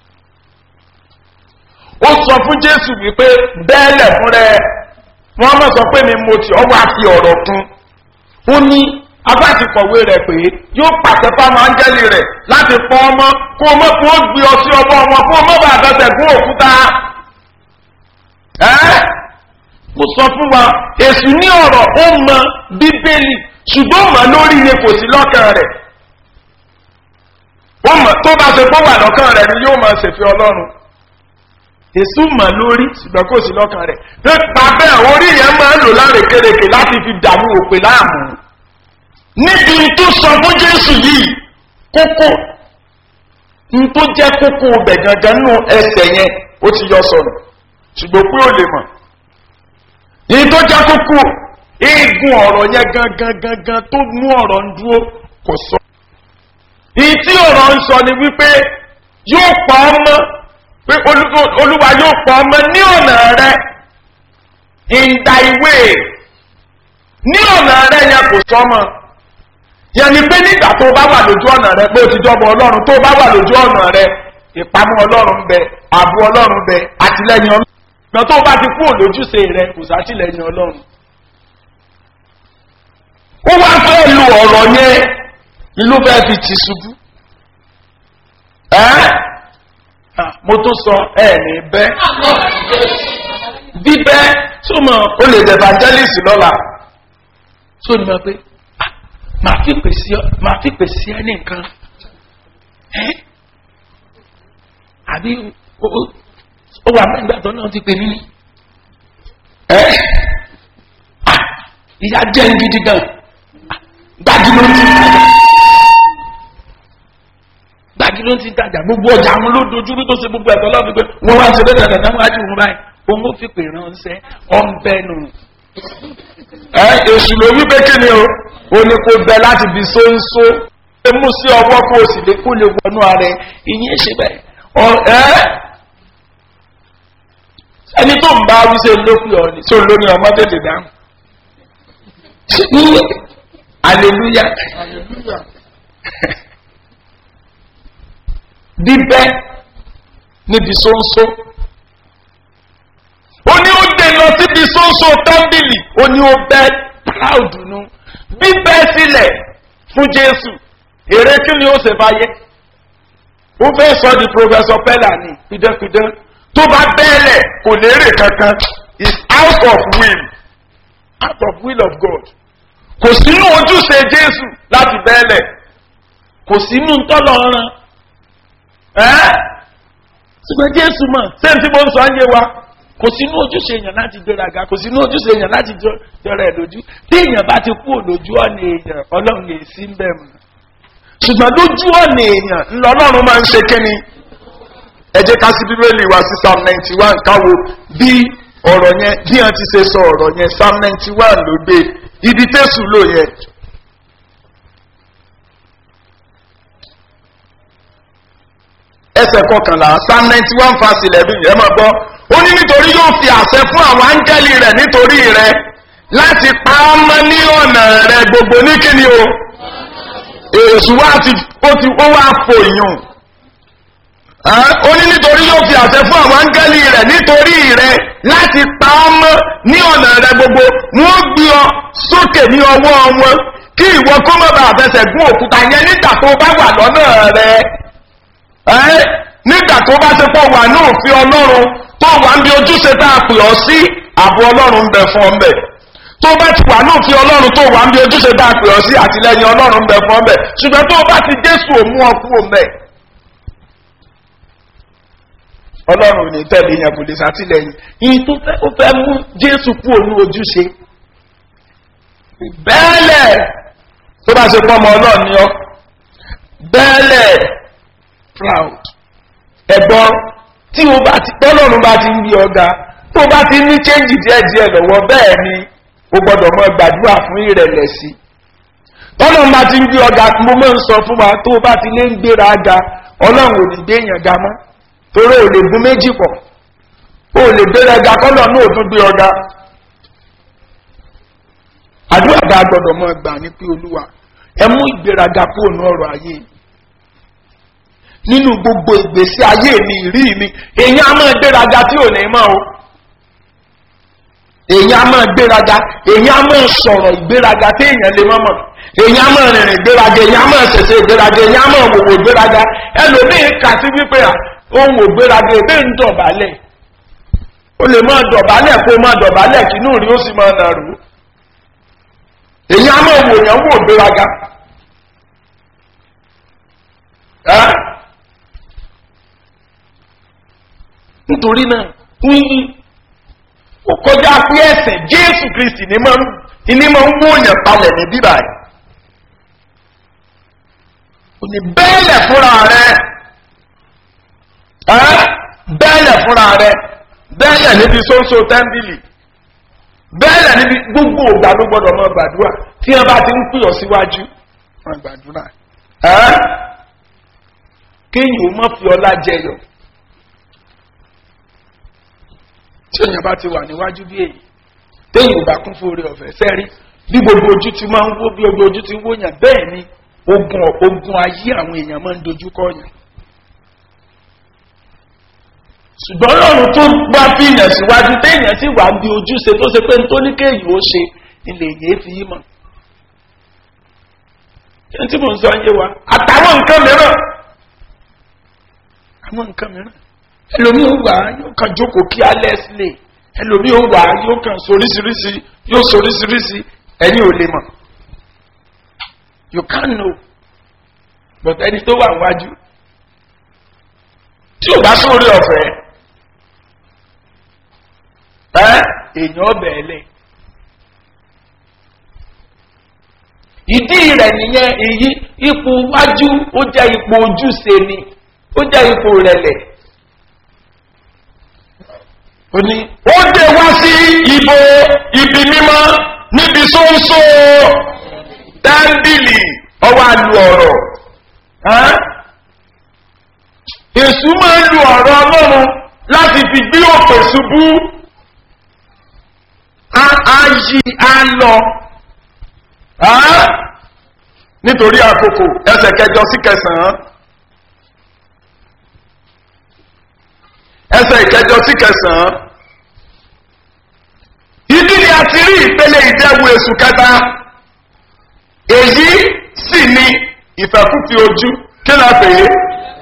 ó sọ fún jésù wípé bẹ́ẹ̀lẹ̀ fún rẹ̀ wọ́n mọ̀ sọ pé mi mo tì ọ́ wá fi ọ̀rọ̀ kún ó ní abáàtì kọ̀wé rẹ̀ pé yóò pàṣẹ fáwọn áńgẹ́lì rẹ̀ láti pọ́ ọmọ kó o mọ̀ kó o gbé ọ sí ọmọ ọmọ kó o mọ̀ bá àtẹ̀tẹ̀ fún òkúta. ẹ́ mo sọ fún wa èsù ní ọ̀rọ̀ ó mọ bíbélì ṣùgbọ́n mọ̀ lórí ni kò sí lọ́kàn rẹ̀ ó mọ̀ tó bá ṣe kó wà lọ́kàn rẹ̀ ni yóò máa ṣèfẹ́ ọlọ́run èsù mọ̀ lórí ṣùgbọ́n kò sí lọ́kàn rẹ̀ nípa bẹ́ẹ̀ orí yẹn máa ń lò lárekereke láti fi dààmú òpè láàmú níbi tó sọ fún jésù yìí kókó n tó jẹ́ kókó ọbẹ̀ gangan nù ẹsẹ̀ yẹn ó ti yọ sọ̀rọ̀ ṣùgbọ́n pé ó lè mọ̀ ní tó jẹ́ kókó eegun ọ̀rọ̀ yẹn gangan gangan tó mú ọ̀rọ̀ ń dúró kò sọ. ìyí tí ọ̀rọ̀ ń sọ ni wípé yóò pa ọmọ pé olúwa yóò pa ọmọ ní ọ̀nà rẹ in thy way ní ọ̀nà rẹ yẹn kò sọmọ yẹn ni pé nígbà tó bá wà lójú ọ̀nà rẹ pé o ti jọmọ ọlọ́run tó bá wà lójú ọ̀nà rẹ ìpamọ́ ọlọ́run ń bẹ ààbò ọlọ́run bẹ àtìlẹyìn ọlọ́run ìgbà tó bá ti kú òlójúṣe rẹ kò sátìlẹyìn ọlọ́run. ó wá fẹ́ lu ọ̀rọ̀ yẹn ló fẹ́ fi tì ṣubú. mo tún sọ ẹ ní bẹ́ bíbẹ́ tó mọ̀ o lè dẹ̀ evangelist lọ́la tó ní ma pé màá fi pèsè màá fi pèsè ẹ ní nǹkan àbí ó wà nígbà tó náà ti pè mí ní ìyá jẹ́ ń gidi gan gbájú ló ń ti tajà gbájú ló ń ti tajà gbogbo ọjà àwọn ló dojúrú tó ṣe gbogbo ẹ̀tọ́ lọ́wọ́ pípẹ́ wọ́n wá ṣe bẹ́ẹ̀ dandan wájú wọn báyìí òun ó fi pè ránṣẹ́ ọ̀nbẹ́nu èṣù ló wí pé kí ni o ó ní kó bẹ láti fi sóńsó ẹ mú sí ọwọ́ kó o sì lè kó lè wọnú ara ẹ ìyẹn ṣe bẹ́ẹ̀ ẹ ẹni tó ń bá wíṣẹ lópin ọ̀nì tó lóní ọmọ tètè dáhùn aleluya bíbẹ́ níbi sóńsó ó ní ó dé lọ síbi sóńsó tọ́ḿbìlì ó ní ó bẹ́ proud nu bíbẹ́ sílẹ̀ fún jésù èrè kí ni ó ṣe fàyè ó fẹ́ sọ di professor pella ní pidánpidán tó bá bẹ́ẹ̀lẹ̀ kò lérè kankan is out of will out of will of God kò sínú ojúṣe jésù láti bẹ́ẹ̀lẹ̀ kò sínú ntọ́lọ́run ẹ́ ṣùgbọ́n jésù mọ̀ ṣé tí mo ń sọ ayé wa kò sínú ojúṣe èèyàn láti gbéraga kò sínú ojúṣe èèyàn láti jọrọ ẹ̀ lójú tí èèyàn bá ti kú lójú ọ̀nà èèyàn ọlọ́run lè sí ń bẹ̀ mọ́ ṣùgbọ́n lójú ọ̀nà èèyàn ńlọlọ́run máa ń ṣe kíni ẹ jẹ́ ká sí bíbélì wa sí psalm ninety one káwo bí ọ̀rọ̀ yẹn bí wọ́n ti ṣe sọ ọ̀rọ̀ yẹn psalm ninety one ló gbé ìdí tẹ̀sù lò yẹn. ẹsẹ̀ kọkànlá psalm ninety one verse eleven yẹn máa gbọ́ ó ní nítorí yóò fi àṣẹ fún àwọn áńgẹ́lì rẹ̀ nítorí rẹ̀ láti pa á mọ́ ní ọ̀nà rẹ̀ gbogbo ní kíni o èsù wa ti ó ti ó wá fò yùn ó ní nítorí yóò fi àṣẹ fún àwọn áńgẹ́lì rẹ̀ nítorí rẹ̀ láti pa á mọ́ ní ọ̀nà rẹ̀ gbogbo wọ́n gbé ọ sókè ní ọwọ́ wọn kí ìwọ kó má bàa fẹsẹ̀ gún òkúta yẹn nígbà tó bá wà lọ́nà rẹ̀ ẹ́ nígbà tó bá ti pọ̀ wà ní òfin ọlọ́run tó wà ń bí ojúṣe tá a pè ọ́ sí ààbò ọlọ́run ń bẹ fún ọ mbẹ tó bá ti wà ní òfin ọlọ́run tó wà ń bí ojúṣe tá a pè ọ́ sí àtìlẹyìn ọlọ́run ń bẹ fún ọ mbẹ ṣùgbọ́n tó bá ti jésù òmú ọkú òmẹ ọlọ́run ò ní tẹ̀lé yẹn kò lè sátìlẹyìn yìí tó fẹ́ ó fẹ́ mú jésù kú òun ojúṣe bẹ́ẹ̀lẹ̀ tó bá ṣe pọ́ ọmọ ọlọ́run ni ọ bẹ́ẹ̀lẹ̀ proud. ẹ̀gbọ́n tí o bá ti tọ́lọ́run bá ti ń bí ọ̀gá tó bá ti ní change díẹ̀ díẹ̀ lọ́wọ́ bẹ́ẹ̀ ni o gbọ́dọ̀ mọ gbàdúrà fún ìrẹ̀lẹ̀ sí. tọ́lọ́run bá ti ń bí ọ̀gá mo máa ń sọ fún wa tó o bá ti lé ń gbéra ga ọlọ́run ò ní gbé èèyàn ga mọ́ torí ò lè gún méjì pọ̀ o lè gbéra ga kọ́lọ̀ náà ò tún gbé ọ̀gá. àdúrà bá gbọ́dọ̀ mọ gbà ní pé olúwa ẹ mú ìgbéraga kúrò ní ọ̀rọ̀ ayé yìí nínú gbogbo ìgbésí ayé mi ìrí mi èyàn á máa gbéraga tí ò ní mọ́ o èyàn á máa gbéraga èyàn á máa sọ̀rọ̀ ìgbéraga tí èyàn lè mọ́mọ́ èyàn á máa rìnrìn ìgbéraga èyàn á máa ṣẹ̀ṣẹ̀ ìgbéraga èyàn á máa wòwò ìgbéraga ẹlòmíín kà sí wípé ohun ògbéraga èbé ń dọ̀bálẹ̀ o lè máa dọ̀bálẹ̀ kó máa dọ̀bálẹ̀ kí inú rí ó sì máa nàrú èyàn á máa wòyàn wò ìgbéraga nítorí náà wíyí ó kọjá pé ẹsẹ̀ jésù kristi ní máa ń wóyàn palẹ̀ ní bíbá yìí ò ní bẹ́ẹ̀lẹ̀ fúnra rẹ̀ bẹ́ẹ̀lẹ̀ fúnra rẹ̀ bẹ́ẹ̀lẹ̀ níbi sóńsó tẹ́ḿbìlì bẹ́ẹ̀lẹ̀ níbi gbogbo ògbà ló gbọ́dọ̀ mọ gbàdúrà tí wọ́n bá ti ń pè ọ́ síwájú wọn gbàdúrà kéèyàn ó má fi ọlá jẹyọ tí èèyàn bá ti wà níwájú bí èyí téèyàn ò bá kún fún orí ọ̀fẹ́ sẹ́rí bí gbogbo ojú ti máa ń wó bí gbogbo ojú ti ń wóyàn bẹ́ẹ̀ ni ogun ogun ayé àwọn èèyàn máa ń dojú kọ yàn. ṣùgbọ́n lọ́run tó bá fi yàn síwájú téèyàn sì wà bí ojúṣe tó ṣe pé ní tó ní kéèyàn ó ṣe ilé èyí fi yí mọ̀. kí n tí mò ń sọ yé wa àtàwọn nǹkan mìíràn àwọn nǹkan mìíràn ẹlòmí ó wà yóò kàn jókòó kí alẹ́ sílẹ̀ ẹlòmí ó wà yóò kàn soríṣiríṣi yóò soríṣiríṣi ẹ̀yin ò lè mọ̀ you can know but ẹni tó wà wájú tí ò bá sórí ọ̀fẹ́ ẹ èèyàn ọbẹ̀ ẹlẹ̀ ìdí rẹ̀ nìyẹn èyí ipò wájú ó jẹ́ ipò ojúṣe ni ó jẹ́ ipò rẹ̀lẹ̀ ó ní ó dé wá sí ibo ibi mímọ́ níbi sóńsó dáńdìlì ọwọ́ àlù ọ̀rọ̀ èsù máa ń lu ọ̀rọ̀ ọlọ́run láti fi gbé òpè ṣubú á yí á lọ nítorí àkókò ẹsẹ̀ kẹjọ sí kẹsàn-án ẹsẹ̀ ìkẹjọ sí kẹsàn-án ìdí ni a ti rí ìpele ìdẹ́wu èsù kẹta èyí sì ni ìfẹ́kùfì ojú kí la pè é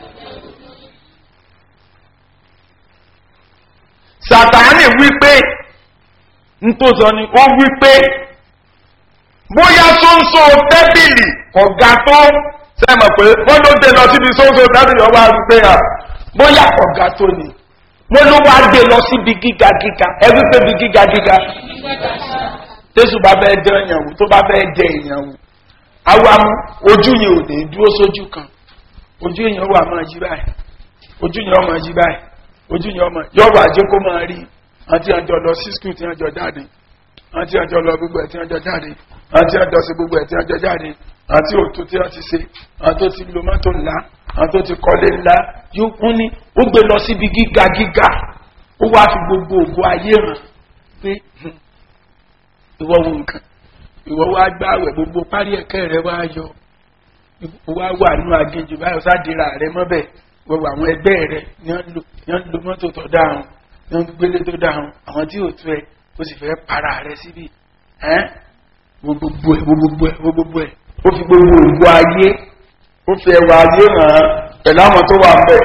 sàtáni wípé ntòsọ ni ó wípé bóyá sóńsó tẹ́bìlì ọ̀gá tó sẹ́mọ̀ pé wọ́n ló dé lọ síbi sóńsó tẹ́bìlì ọba wípé à bóyá ọ̀gá tó ni wọ́n ló wá dé lọ síbi gíga gíga ẹ wípé bí gíga gíga tẹ́sù bá fẹ́ jẹ ìyàwó tó bá fẹ́ jẹ ìyàwó àwa mú ojú yẹn ò ní dúró sójú kan ojú yẹn wà máa yí báyìí ojú yẹn máa yí báyìí ojú yẹn máa yọ̀rọ̀ ajé kó máa rí àti àjọ lọ sí skul tí wọ́n jọ jáde àti àjọ lọ gbogbo ẹ̀ tí wọ́n jọ jáde àti àjọ sí gbogbo ẹ̀ tí wọ́n jọ jáde àti òtún tí wọ́n ti ṣe àti ó ti lo mọ́tò ńlá àti ó ti kọ́lé ńlá yóò kún ní ó gbé lọ síbi gíga gíga ó wá fi gbogbo ògo ayé hàn pé ìwọ wo nǹkan ìwọ wá gbáwẹ̀ gbogbo parí ẹ̀kẹ́ rẹ wá yọ wá wà nínú aginjù báyọ̀ sádìrà rẹ mọ́bẹ̀ gbogbo àwọn ẹgbẹ́ rẹ ní wọ́n lo mọ́tò tó dáhùn ní wọ́n gbélé tó dáhùn àwọn tí ò tó ẹ ó sì fẹ́ para rẹ síbi ẹ́ gbogbo ẹ̀ gbogbo ẹ̀ gbogbo ẹ̀ ó fi gbogbo ògbó ayé ó fi ẹwà ayé hàn án pẹ̀lú àwọn tó wà bẹ̀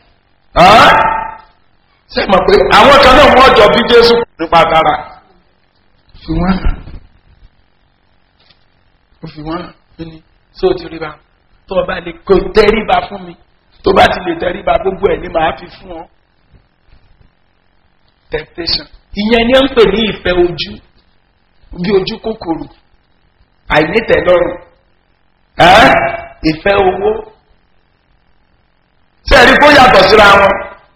ṣe mọ̀ pé àwọn kan náà wọ́n jọ bí jésù nípa dára fi wọ́n hàn ó fi wọ́n hàn ní só ti rí ba tó o bá lè kó tẹríba fún mi tó bá ti lè tẹríba gbogbo ẹ̀ ní màá fi fún ọ temptation ìyẹn ni ó ń pè ní ìfẹ́ ojú bí ojú kòkòrò àìnítẹ̀lọ́rùn ìfẹ́ owó tí ẹ̀rí kó yàtọ̀ síra wọn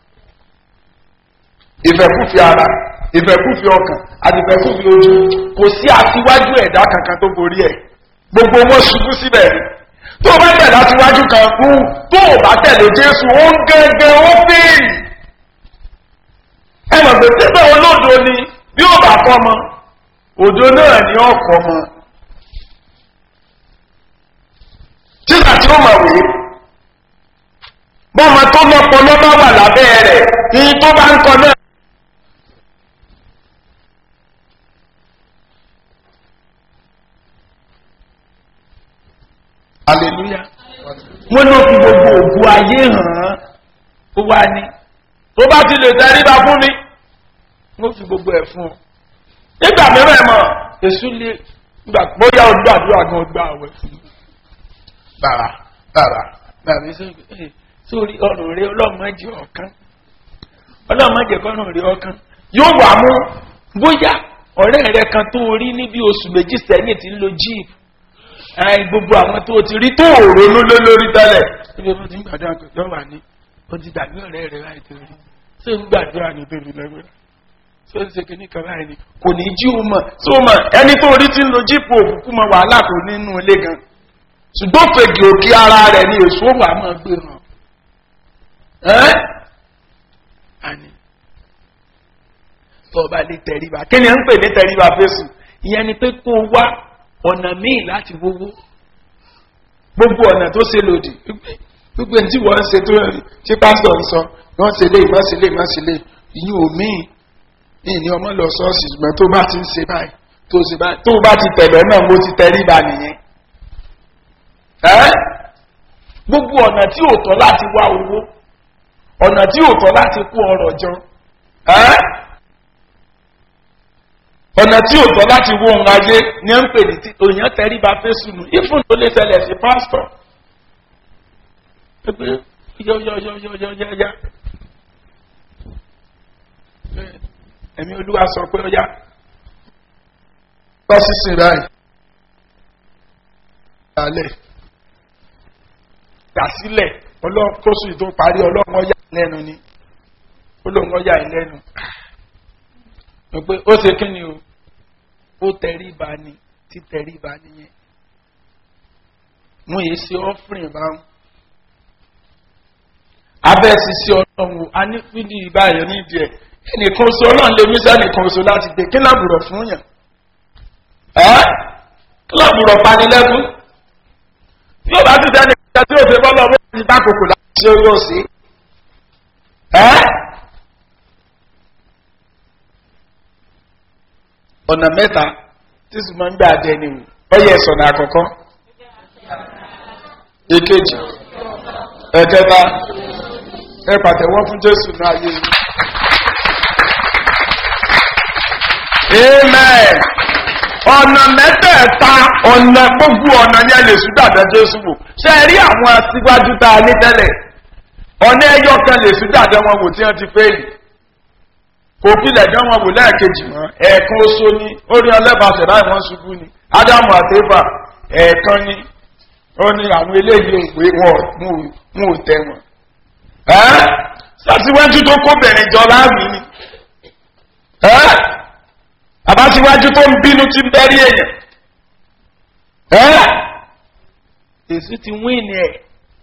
ìfẹ́kúfi ara ìfẹ́kúfi ọkàn àti ìfẹ́kúfi ojú kò sí àtiwájú ẹ̀dá kankan tó borí ẹ̀ gbogbo wọn ṣubú síbẹ̀ tó o bá tẹ̀lé àtiwájú kan fún tó o bá tẹ̀lé jésù ó ń gẹ́gẹ́ ó fèèrè ẹ mọ̀ pé tẹ́tẹ́ olódo ni bí ó bá kọ́ mọ òdo náà ni ọkọ̀ mọ tíṣà tí ó mọ̀ wé bọ́mọ tó lọ́pọ̀ lọ́bá wà lábẹ́ rẹ̀ ní tó bá ń kọ náà. hallelujah wọ́n ló fi gbogbo ògbó ayé hàn án ó wá ní tó bá ti lè tẹríba fún mi wọ́n fi gbogbo ẹ̀ fún ọ. nígbà mìíràn mọ̀ èṣù lè gbà bóyá o gbàdúrà gan gbà àwẹ̀ fún mi. bàrà bàrà bàrà mi sọ pé sórí ọrùn rẹ ọlọ́mọdé ọ̀kan ọlọ́mọdé kọ́rùn rẹ ọ̀kan yóò wà mú bóyá ọ̀rẹ́ rẹ kan tó rí níbi oṣù méjì sẹ́yìn tí ń lo jíìp gbogbo àwọn tó ti rí tó ronú lé lórí tẹ́lẹ̀ níbi ó ti ń gbàdúrà pé yọ wà ní ó ti dàbí ọ̀rẹ́ rẹ láì tó rí ṣé ń gbàdúrà ní bèbí lẹ́gbẹ̀ẹ́ ṣé ń ṣe kìíní kan báyìí ni kò ní jí o mọ̀ ṣé o mọ̀ ẹni tó rí tí ń lo jíìpù òkùnkù mọ wàhálà tó nínú ilé gan ṣùgbọ́n fègì òkè ara rẹ̀ ni èso wà máa gbé hàn ẹ́ àní tó o bá lè tẹríba kí ni à ń pè ní tẹríba fésù ìyẹn ni pé kó o wá ọ̀nà míì láti wówó gbogbo ọ̀nà tó ṣe lòdì gbogbo ẹni tí wọ́n ń ṣe tó tí pásítọ̀ ń sọ wọ́n ṣe lé ìmọ̀ ṣe lé ìmọ̀ ṣe lé ìyún òmíì ní ní ọmọ lọ sọ́ọ̀sì ṣùgbọ́n tó bá ti ń ṣe báyìí tó ṣe báyìí tó bá ti tẹ̀lé náà mo ti tẹríba nìyẹn gbogbo ọ̀nà tí ò tọ́ láti wá owó ọ̀nà tí ò tọ́ láti kó ọrọ̀ jọ ọ̀nà tí ò tọ́ láti wó ohun ayé ni à ń pè ní òyìn tẹríba fésùnù ìfún tó lè ṣẹlẹ̀ sí pásítọ̀ pé yọ́yọ́yọ́yọ́yọ́yá ẹ̀mí olúwa sọ pé ó yá bá sísìn ráì alẹ́ dàsílẹ̀ ọlọ́kọ́sù tó parí ọlọ́run ọ̀yà lẹ́nu ni olóhùn ọ̀yà ìlẹ́nu pé ó ṣe kí ni o ó tẹríba ni tí tẹríba nìyẹn mo yìí ṣe ọ́fìrìn báwọn abẹ́ ṣiṣẹ́ ọlọ́run a ní fídí ìbáyọ̀ nídìí ẹ̀ ẹnìkan oṣù ọlọ́run lè mí sẹ́nìkan oṣù láti gbé kí lábùrọ̀ fún yàn ẹ́ kí lábùrọ̀ panilẹ́kún yóò bá ti sẹ́ni ìgbà tí ó ṣe bọ́lọ̀ wọ́n ti bá kòkò láti ṣe yóò ṣe ẹ́ ọ̀nà mẹ́ta tí sì máa ń gbà jẹ ni ó yẹ sọ̀nà àkọ́kọ́ èkejì ẹ̀kẹta ẹ pàtẹ́wọ́ fún jésù náà yé amen ọ̀nà mẹ́tẹ̀ẹ̀ta ọ̀nà gbogbo ọ̀nà yẹn lè sùn dàda jésù wò ṣe é rí àwọn aṣíwájú tá a ní tẹ́lẹ̀ ọ̀nà ẹyọ kan lè sùn dàda wọn wò tí wọ́n ti fẹ́ yìí kò kílẹ̀ dán wọn wò lẹ́ẹ̀kejì mọ́ ẹ̀ẹ̀kan oṣù ni orí ọlẹ́bàṣẹ̀ láì wọ́n ṣubú ni ádámù àtẹ́fà ẹ̀ẹ̀kan ni ó ní àwọn eléyìí òpè wọn ò tẹ wọn. sàtiwájú tó kó bẹ̀rẹ̀ jọ láàmì ni ẹ́ àbáṣíwájú tó ń bínú ti ń bẹ́rí èèyàn ẹ́ èsì ti wíìnì ẹ̀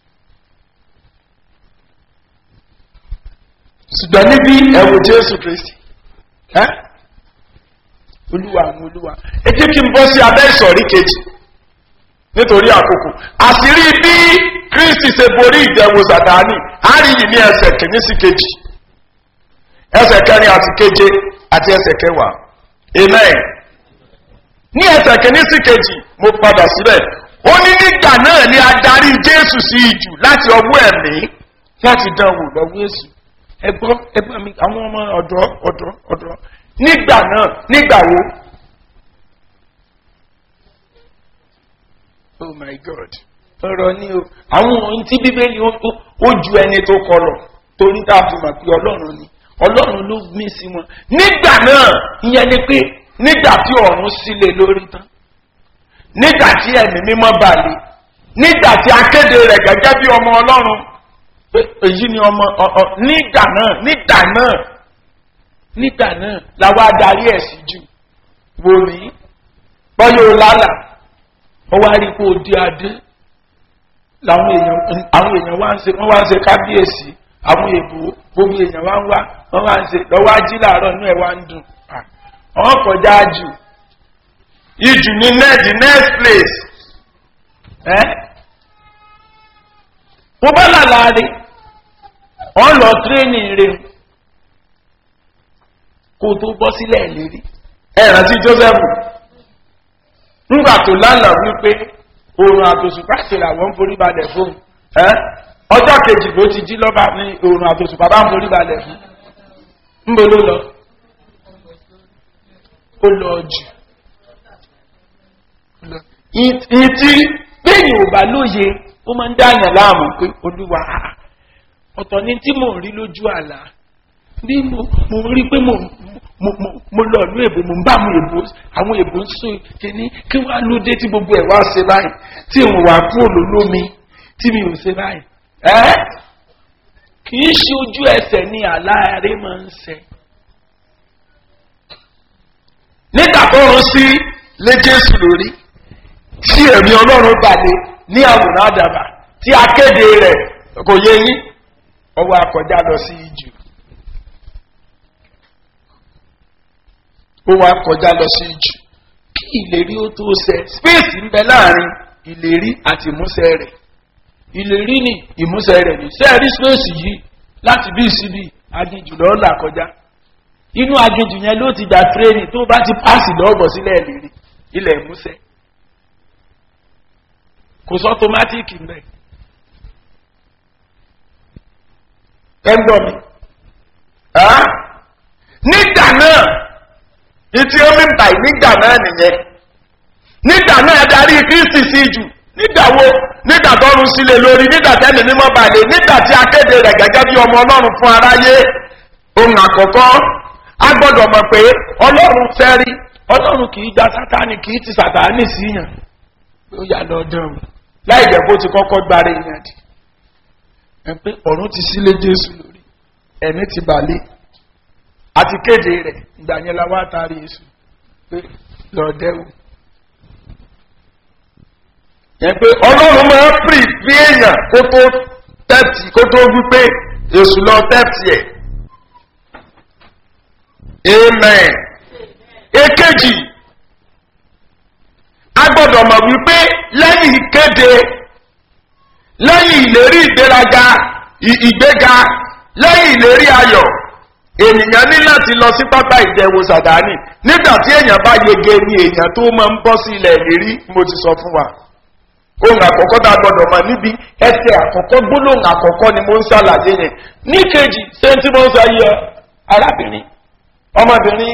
ṣùgbọ́n níbi ẹ̀wò jésù kristi ẹ́ olúwa àwọn olúwa ẹ jẹ́ kí n bọ́ sí abẹ́ ìsọ̀rí kejì nítorí àkókò àṣírí bí kristi ṣe borí ìdẹ̀wò sàtáni á rí yìí ní ẹsẹ̀ kìíní sí kejì ẹsẹ̀ kẹrin àti keje àti ẹsẹ̀ kẹwàá amen ní ẹsẹ̀ kìíní sí kejì mo padà síbẹ̀ ó ní nígbà náà ni adarí jésù sí ìjù láti ọwọ́ ẹ̀mí láti dán wò lọ́wọ́ èsù ẹgbọ́n ẹgbọ́n mi àwọn ọmọ ọ̀dọ́ ọ̀dọ́ ọ̀dọ́ nígbà náà nígbà wo oh my god ọ̀rọ̀ ni o àwọn ohun tí bíbélì ó ju ẹni tó kọlọ̀ torí tá a fi mọ̀ pé ọlọ́run ni ọlọ́run ló gbé sí wọn nígbà náà ìyẹn ni pé nígbà tí ọ̀run sílẹ̀ lórí tán nígbà tí ẹ̀mí mímọ́ balẹ̀ nígbà tí akéde rẹ̀ gẹ́gẹ́ bí ọmọ ọlọ́run èyí ni ọmọ ọ nígbà náà nígbà náà nígbà náà làwọn adarí ẹ̀ sí jù wò ní bọ́yọ̀ lálà ó wá rí kó o di adé làwọn èèyàn àwọn èèyàn wá ń ṣe wọ́n wá ń ṣe kábíyèsí àwọn èèbò gbogbo èèyàn wá ń wá wọ́n wá ń ṣe lọ́wọ́ ají làárọ̀ inú ẹ̀ wá ń dùn ọ̀hún kọjá jù ìjù ní the next place ẹ́ mo bá làlá rí wọ́n lọ tírénì rẹ̀ kó tó bọ́ sílẹ̀ lérí ẹ rántí joseph nígbà tó lálàá wípé oòrùn àtòsùpá ṣẹlẹ̀ àwọn ń forí balẹ̀ fóun ọjọ́ kejì ló ti jí lọ́ba ní oòrùn àtòsùpá bá ń forí balẹ̀ fún níbo ló lọ ó lọ jù ìtì bẹ́ẹ̀ni ò bá lóye ó máa ń dáyàn láàmú pé olúwa ọ̀tọ̀ ni tí mò ń rí lójú àlá bí mo rí pé mo mo lọ ìlú èbó mo ń bá àwọn èbó àwọn èbó ń sọ kíní kí wọ́n á lóde tí gbogbo ẹ̀ wá ṣe báyìí tí òun wà kúrò lólómi tí mi ò ṣe báyìí ẹ́ kì í ṣe ojú ẹsẹ̀ ni àláàrẹ máa ń ṣe. nígbà tó ń sí lé jésù lórí tí ẹ̀mí ọlọ́run balẹ̀ ní àwòrán àdàbà tí akéde rẹ̀ kò yé yín ọwọ́ akọjá lọ sí ìjù. ó wá kọjá lọ sí ìjù kí ìlérí ó tó ṣẹ space ń bẹ láàrin ìlérí àti ìmúṣẹ rẹ ìlérí ni ìmúṣẹ rẹ ní sẹẹrí space yìí láti bí síbi aginjù lọ là kọjá inú aginjù yẹn ló ti gba tírénì tó bá ti páàsì lọ́ọ̀bọ̀ sílẹ̀ ìlérí ilẹ̀ ìmúṣẹ kò sọ tomatiki mbẹ ẹ ń gbọ́ mi nígbà náà ìtí omi ń bàyí nígbà náà nìyẹn nígbà náà darí kristi sí jù nígbà wo nígbà tọrun sílẹ̀ lórí nígbà tẹ́lẹ̀ mímọ́ balẹ̀ nígbà tí akéde rẹ̀ gẹ́gẹ́ bí ọmọ ọlọ́run fún aráyé ohun àkọ́kọ́ a gbọ́dọ̀ mọ̀ pé ọlọ́run fẹ́ rí ọlọ́run kì í gba sátani kì í ti sàtáni sí yàn ó yà lọ dán o láì jẹ́ kó ti kọ́kọ́ gbára èèyàn dì ẹ pé ọ̀run ti sílé jésù lórí ẹ̀mí ti balẹ̀ àti kéde rẹ̀ ìgbà yẹn la wá taari èṣù pé lọ́ọ̀dẹ́wò. yẹn pé ọlọ́run máa ń pì bí èèyàn kó tó tẹ́tì kó tó wípé èṣù lọ tẹ́tì ẹ̀. amen. èkejì a gbọ́dọ̀ mọ̀ wípé lẹ́yìn ìkéde lẹ́yìn ìlérí ìgbéraga ìgbéga lẹ́yìn ìlérí ayọ̀ ènìyàn ní láti lọ sí pápá ìjẹun sàdáni nígbà tí èèyàn bá yege ni èèyàn tó máa ń bọ́ sí ilẹ̀ ìlérí mo ti sọ fún wa ohun àkọ́kọ́ tá a gbọ́dọ̀ mọ̀ níbi ẹsẹ̀ àkọ́kọ́ gbólóhùn àkọ́kọ́ ni mo ń ṣàlàyé yẹn ní kejì ṣé tí mo ń sọ yẹ arábìnrin ọmọbìnrin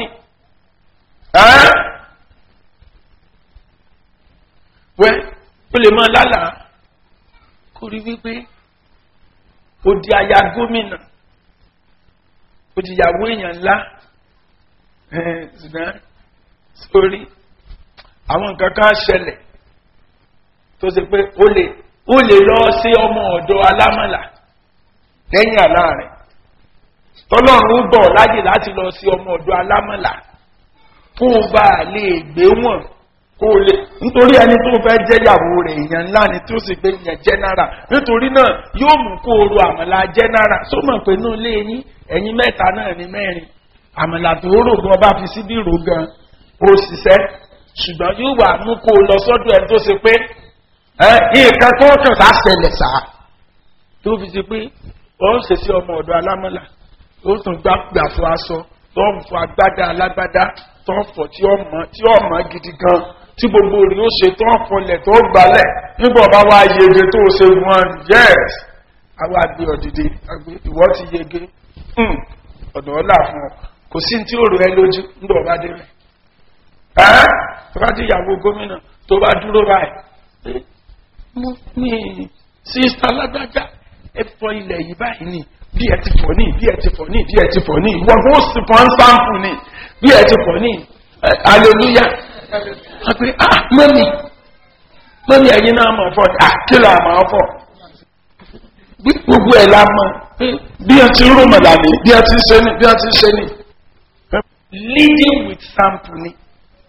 wẹ́ ó lè máa lálàá kó rí wípé ó di aya gómìnà ó ti yàwó èèyàn ńlá ṣùgbọ́n sórí àwọn nǹkan kan ṣẹlẹ̀ tó ṣe pé ó lè ó lè lọ sí ọmọ ọ̀dọ́ alámọ̀là lẹ́yìn àlá rẹ̀ tọ́lọ́run bọ̀ láyè láti lọ sí ọmọ ọ̀dọ́ alámọ̀là kó o bá a lè gbé wọn kó o lè nítorí ẹni tó fẹ́ jẹ́yàwó rẹ̀ èèyàn ńlá ni tí ó sì gbé yẹn jẹ́nára nítorí náà yóò mú kó o ro àmàlà jẹ́nára tó mọ̀ pé inú ilé yín ẹ̀yin mẹ́ta náà ní mẹ́rin àmàlà tó rò gan bá fi síbí rò gan ó ṣiṣẹ́ ṣùgbọ́n yóò wà mú kó o lọ sọ́dọ̀ ẹni tó ṣe pé ẹ nǹkan tó kàn sá ṣẹlẹ̀ sá tó fi ṣe pé ó ń ṣe sí ọmọ ọ̀dọ́ alámọ̀là ó tún gbá gbà fún aṣọ tó ń fọ agbádá alágbádá tó ń fọ tí ó mọ tí ó mọ gidi gan tí gbogbo rẹ̀ ó ṣe tó ń fọlẹ̀ tó gbalẹ̀ nígbà bá wá yege tó ṣe wọn yes àwa gbé ọ̀dìdì ìwọ ti yege ọ̀dọ̀ ọ̀là fún ọ kò sí tí ó rò ẹ lójú nígbà ọba dé rẹ̀ ẹ́ tó bá dé ìyàwó gómìnà tó bá dúró báyìí mo ní sísá lágbájá ẹ fọ ilẹ̀ yìí báyìí ni bí ẹ ti fọ ní bí ẹ ti fọ ní bí ẹ ti fọ ní ìwọ bó sì fọ ń sáǹpù ní bí ẹ ti fọ ní aleluya wọ́n pe ah mọ́mì mọ́mì ẹ̀yin náà mọ̀ fọ́ ah kí ló àmọ́ fọ́ bí gbogbo ẹ̀ la mọ̀ pé bí ẹ ti rú mọ̀làní bí ẹ ti ṣe ní bí ẹ ti ṣe ní leading with sample ni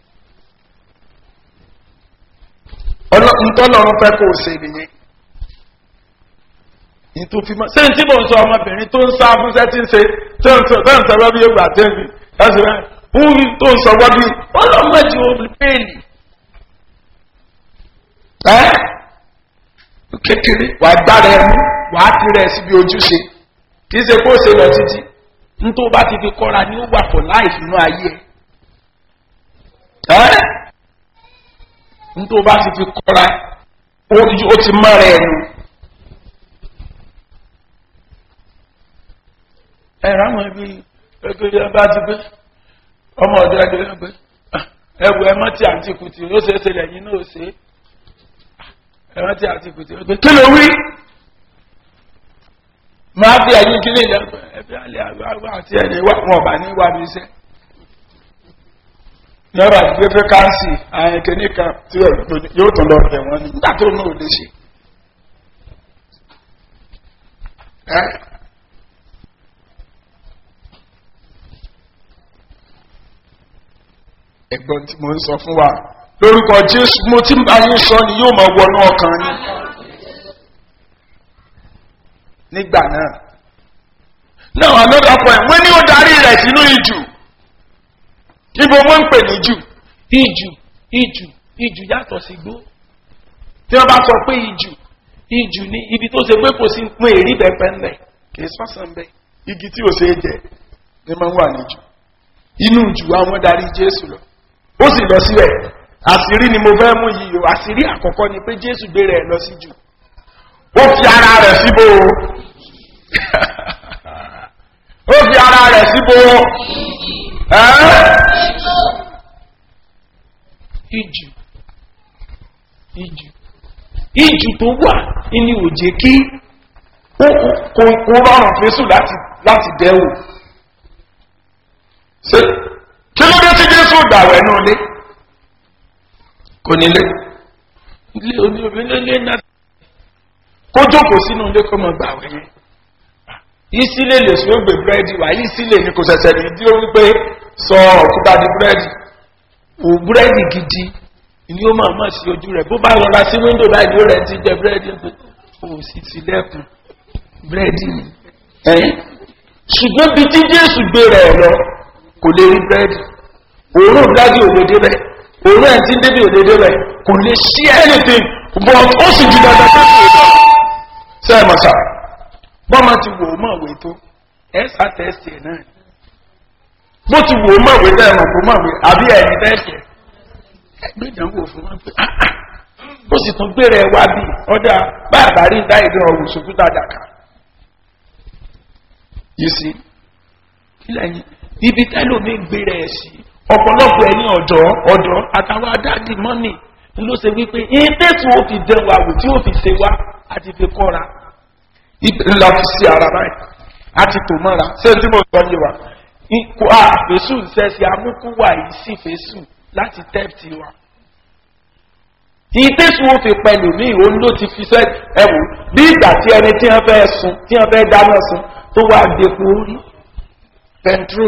ntọ́lọ́run fẹ́ kó o ṣe nìyẹn ìtòfin mọ́ sẹ́yìn tí mò ń sọ ọmọbìnrin tó ń sá fún sẹ́tí ń ṣe tó ń sọ tó ń sọ wá bí egbò àtẹ́bí ẹ̀sìn rẹ̀ fún tó ń sọ wá bí ọlọ́mọdé olùpẹ̀lì. ẹ́ kékeré wàá gbára ẹmu wàá tirẹ̀ síbi ojúṣe kì í ṣe kó ṣe lọ títí nítorí bá ti fi kọ́ra ni ó wà for life nínú ayé ẹ̀. ẹ́ nítorí bá ti fi kọ́ra ó ti mọ́ra ẹnu. ẹ̀rọ àwọn ibi ẹgbẹ́ bá ti gbé ọmọ ọ̀dọ́ ẹgbẹ́ ẹgbẹ́ ẹwù ẹmọ́ tí àǹtí kùtì ó ṣe é ṣe lẹ́yìn náà ṣe ẹmọ́ tí àǹtí kùtì ó gbé kí ló wí máa fi ẹ̀yìn kí ní ilẹ̀ ẹgbẹ́ alẹ́ àwọn àti ẹ̀yìn wà wọn ọ̀bà ní wà ní iṣẹ́ yọba gbé fẹ́ káńsì àyìn kìíní kan tí yóò tún lọ bẹ̀ wọ́n ní nígbà tó náà ò lè ṣe ẹ̀gbọ́n tí mo ń sọ fún wa lórúkọ jésù mo ti ń bá yín sọ ni yóò máa wọnú ọkàn yín nígbà náà náà another point wọ́n ní ó darí rẹ̀ sínú ìjù níbo wọ́n ń pè ní jù ìjù ìjù ìjù yàtọ̀ sí gbó tí wọ́n bá sọ pé ìjù ìjù ní ibi tó ṣe pé kò sí pín èrí bẹ́ẹ̀ ńlẹ̀ kì í sọ́sàn bẹ́ẹ̀ igi tí ò ṣe é jẹ ní máa ń wà níjù inú jù àwọn darí jésù lọ ó sì lọ síbẹ̀ àṣírí ni mo fẹ́ mú yìí o àṣírí àkọ́kọ́ ni pé jésù gbére ẹ̀ lọ sí jù ó fi ara rẹ̀ síbo ó fi ara rẹ̀ síbo ìjù ìjù ìjù tó wà ní òjé kí kò rọrùn fésù láti dẹ́wò ṣe kí ló dé tí jésù gbàwẹ̀ náà lé kò nílé ilé oníobìnrin lé náà kó jókòó sínú ilé kó mọ gbàwẹ̀ yẹn ìsílè lè sọ gbé búrẹ́dì wá ìsílè ni kò ṣẹ̀ṣẹ̀ ní tí ó ń pé sọ òkúta di búrẹ́dì ò búrẹ́dì gidi ni ó máa mọ̀ sí ojú rẹ̀ bó bá rọra sí wíńdò báyìí ló rẹ̀ ti jẹ búrẹ́dì pé ó sì ti lẹ́kùn búrẹ́dì ni ṣùgbọ́n bí tí jésù gbé rẹ̀ lọ kò lè rí búrẹ́dì òórùn búrẹ́dì ò lè débẹ̀ òórùn ẹ̀ tí ń débi ò lè débẹ̀ kò lè ṣí anything but ó sì ju dandan tó kù lọ. ṣé ẹ mọ̀ sá bọ́n máa ti wò ó mọ̀ wé tó ẹ sá tẹ́sì ẹ̀ náà bó ti wò ó mọ̀ wé bẹ́ẹ̀ mọ̀ kó mọ̀ wé àbí ẹ̀yìn tẹ́sì ẹ̀ ẹgbẹ́ ìdánwò fún wọn pé ó sì tún gbére ẹ wá bí ọ̀dà bá àbárí dá ìdán ọ̀rùn sókúta dàkà yìí sí kílẹ̀yìn ibi tẹ́lómi gbére ẹ̀ sí ọ̀pọ̀lọpọ̀ ẹ̀yìn ọ̀dọ́ ọ̀dọ́ àtàwọn adáàdì mọ́nì ló ṣe wípé ìdẹ́sù ó fi dẹ́ wa wò tí ó fi ṣe wá àti fi kọ́ra ńlá fi sí ara báyìí àti tò mọ́ra ṣé tí mo sọ yé wa ikú àfẹ́sù ṣẹ́ṣẹ́ amúkúwà yìí sì fẹ́sù láti tẹ́ẹ̀tì wa ìdẹ́sù ó fi pẹ̀lú ní òun ló ti fi ṣẹ́ ẹ̀wò bí ìgbà tí ẹni tí wọ́n fẹ́ sun tí wọ́n fẹ́ dáná sun tó wá depo orí pẹntró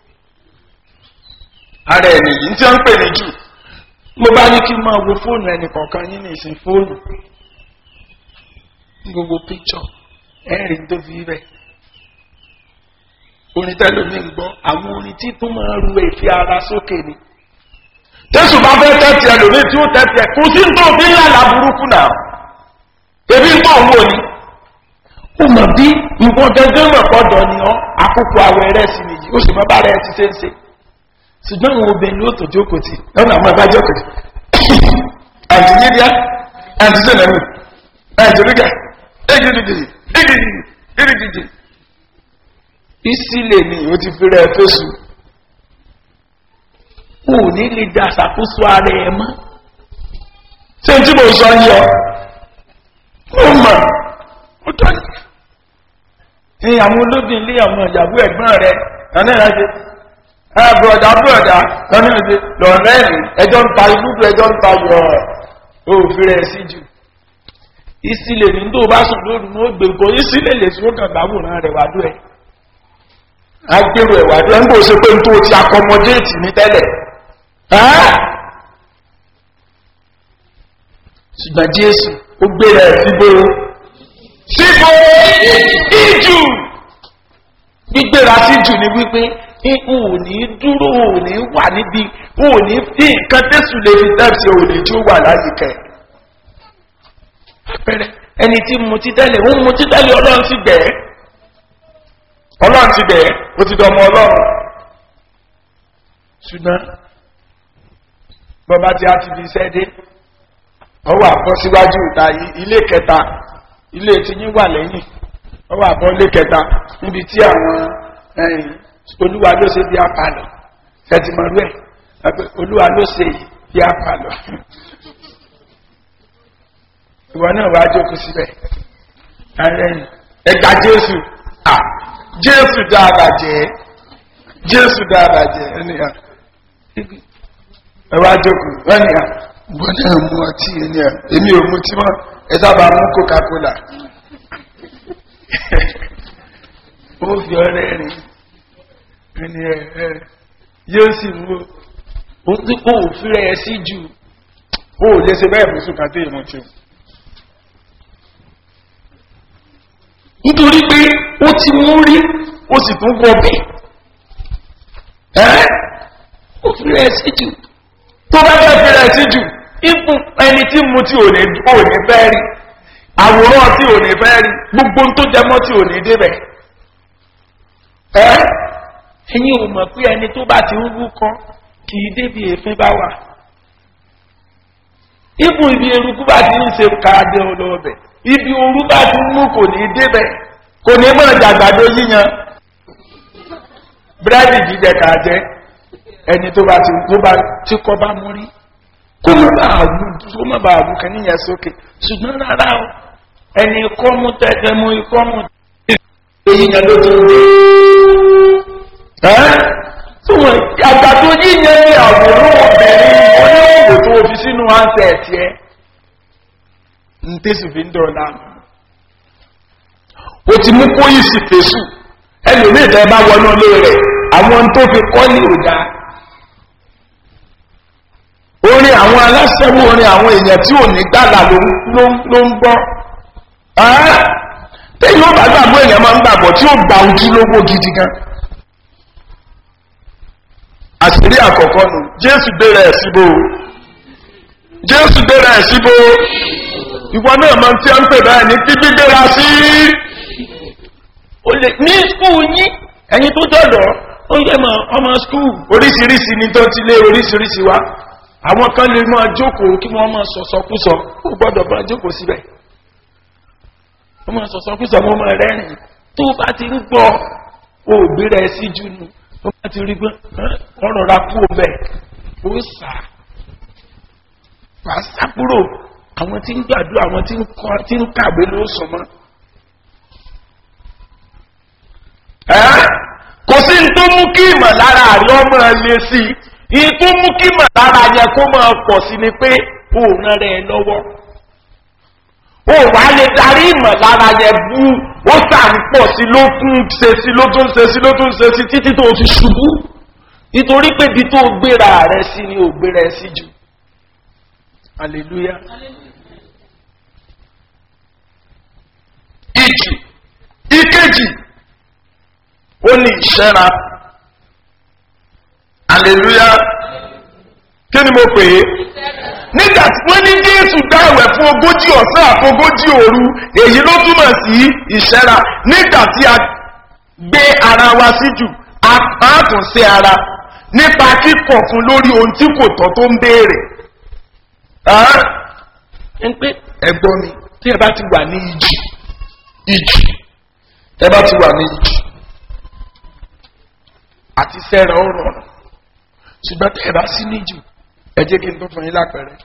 ara ẹ̀ nìyí tí wọ́n ń pè ní jù mo bá ní kí n máa wo fóònù ẹnì kọ̀ọ̀kan yín ní ìsìn fóònù gbogbo píkṣọ ẹ̀rìn tó fi bẹ̀ orin tẹ́lómi ń gbọ́ àwọn orin tí tó máa ru èéfì ara sókè ni tẹ́sù bá fẹ́ tẹ́tì ẹlòmíì tí ó tẹ́tì ẹ̀ kò sí ní tó fi ń lálà burúkú náà ebi ń tó ń wò ni ó mọ̀ bí ìwọ̀n gẹ́gẹ́ mọ̀ pọ̀dọ̀ ni ọ́ àkókò àwẹ̀ rẹ̀ sì nìyí ó sì mọ́ bá rẹ̀ ti ṣe ń ṣe ṣùgbọ́n àwọn obìnrin ló tó jókòó tì lọ́nà àwọn ẹ̀bá jókòó tì àǹtí yíyá àǹtí sẹ́nẹ̀mù àǹtí rígà égidìdì égidìdì égidìdì ìsílẹ̀ ni ó ti fi rẹ̀ fẹ́sù ò ní lè da ṣàkóso ara ẹ̀ mọ́ ṣé n tí mo sọ yọ ó mọ̀ ó tọ́ ni ní àwọn olóbìn ilé àwọn ìyàwó ẹ̀gbọ́n rẹ̀ lọ́nà ìrìnàjò ẹ bùrọ̀dá bùrọ̀dá lọ́nà ìrìnàjò lọ́nà ẹ̀rìn ẹjọ́ ń ta ibùdó ẹjọ́ ń ta yọ̀ òfin rẹ̀ sí jù ìsílẹ̀ ní tó bá sùn lóru ní ó gbé nǹkan ìsílẹ̀ lè sún kàn gbàwòrán rẹ̀ wádùn ẹ̀ agbèrò ẹ̀ wádùn ẹ̀ ń bò ṣe pé n tó ti akọmọdéètì ní tẹ́lẹ̀ ṣùgbọ́n jésù ó gbé rẹ̀ síbò síbò ìjù gbígbéra sí jù ní wípé ò ní dúró ò ní wà níbi ò ní fi nǹkan tẹ́sù lè fi tẹ́sù ò ní tí ó wà láyìíká ẹ̀ àpẹẹrẹ ẹni tí mo ti tẹ́lẹ̀ ń mo ti tẹ́lẹ̀ ọlọ́run ti bẹ̀ ẹ́ ọlọ́run ti bẹ̀ ẹ́ ó ti dọmọ ọlọ́run ṣùgbọ́n bọ́bá tí a ti fi iṣẹ́ dé ọwọ́ àbọ̀ síwájú ìta ilé kẹta ilé tí yín wà lẹ́yìn ọwọ́ àbọ̀ ilé kẹta níbi tí àwọn olúwa ló ṣe bí apalọ̀ ṣẹ́tìmọ̀lú ẹ̀ olúwa ló ṣe bí apalọ̀ ìwọ náà wàá jókòó síbẹ̀ ẹgbà jésù à jésù dáadáa jẹ́ jésù dáadáa jẹ́ ẹnìyàn ẹ wá jókòó ẹnìyàn ìwọ náà mú ọtí ẹnìyàn èmi ò mú tí mọ́ ẹ sábà mú coca cola ó fi ọrẹ rìn ẹnìyàn ẹ yóò sì mú ó fi rẹ̀ sí jù ó lè ṣe bẹ́ẹ̀ fún sùn kàtó ìmọ̀ tí ó. nítorí pé ó ti mú rí ó sì tún wọbẹ̀ ẹ́ ó fi rẹ̀ sí jù tó bá fẹ́ fi rẹ̀ sí jù ipò ẹni tí mu tí ò ní fẹ́ rí àwòrán tí ò ní fẹ́ rí gbogbo tó jẹmọ́ tí ò ní débẹ̀ ẹ́ ẹ̀yin ò mọ̀ pé ẹni tó bá ti ń wú kan kì í débi èéfín bá wà ipò ibi eruku bá ti ń ṣe káàdé olóòbẹ̀ ibi orú bá ti mú kò ní débẹ̀ kò ní mọ̀ jàgbàdo yíyan búrẹ́dì jíjẹ kà jẹ́ ẹni tó bá ti tó bá tí kọ́ bá mú rí kó má bàa wù kó má bàa wù kàn níyẹn sókè ṣùgbọ́n rárá o ẹni ikọ́ mú tẹ́tẹ́ mú ikọ́ mú tẹ́tẹ́ yíyan ló ti dé ẹ́ àgbàdo yíyan ní àwòrán obìnrin oníwòwò tó fi sínú àǹtẹ̀ ẹ̀tì ẹ̀ ntẹ́sù fi ń dọ̀la o ti mú kó yìí sì fèsù ẹlòmíì tẹ́ bá wọnú ilé rẹ̀ àwọn tó fi kọ́ ní òdà orin àwọn aláṣẹ́wó orin àwọn èèyàn tí ò ní gbàgbà ló ń gbọ́ tẹ́yìn ó bá gbàgbọ́ èèyàn máa ń gbàgbọ́ tí ó gba ojúlówó gidi gan àṣírí àkọ́kọ́ nù jésù gbéra ẹ̀ síbò jésù gbéra ẹ̀ síbò ìwọ náà máa tí a ń pè báyìí ní bíbí gbéra sí ní skul yín ẹ̀yin tó dọ̀dọ̀ ó yẹ mọ ọmọ skul oríṣiríṣi ní tó ti lé oríṣiríṣi wá àwọn kan lè máa jókòó kí wọ́n máa sọ̀sọ̀kúsọ ó gbọ́dọ̀ bá jókòó síbẹ̀ wọ́n máa sọ̀sọ̀kúsọ wọ́n máa rẹ́rìn tó bá ti ń gbọ́ òbí rẹ̀ sí jù nù ó bá ti rí pé ọ̀rọ̀ ra kú ọbẹ̀ ó sà wàá sápúrò àwọn tí ń gbàdúrà àwọn tí ń kàwé ló sọ mọ́. kò sí ní tó mú kí ìmọ̀lára àrí ọmọ lé sí i ní tó mú kí ìmọ̀lára yẹn kó máa pọ̀ sí ni pé òun rẹ̀ lọ́wọ́ ó wà á lè darí ìmọ̀lára yẹn bú ó sàn pọ̀ sí ló tún ṣe sí ló tún ṣe sí ló tún ṣe sí títí tó fi ṣubú nítorí pé ibi tó gbéra rẹ sí ni ò gbéra ẹ sí jù hallelujah. ìjì ìkejì ó ní ìṣẹ́ra hallelujah kí ni mo pè é nígbà tí wọ́n ní jésù dáwẹ̀ fún ogójì ọ̀sán àti ogójì òru èyí ló túmọ̀ sí ìṣẹ́ra nígbà tí a gbé ara wa sí jù a máa tún sí ara nípa kíkọ̀ fún lórí ohun tí kò tọ́ tó ń béèrè. ń pé ẹ̀gbọ́n mi tí ẹ bá ti wà ní ìjì ìjì ẹ bá ti wà ní ìjì àti sẹ́ra ó rọrùn ṣùgbọ́n tẹ́ ẹ bá sí níjù ẹ jẹ́ kí n tó fún yín lápẹ̀rẹ̀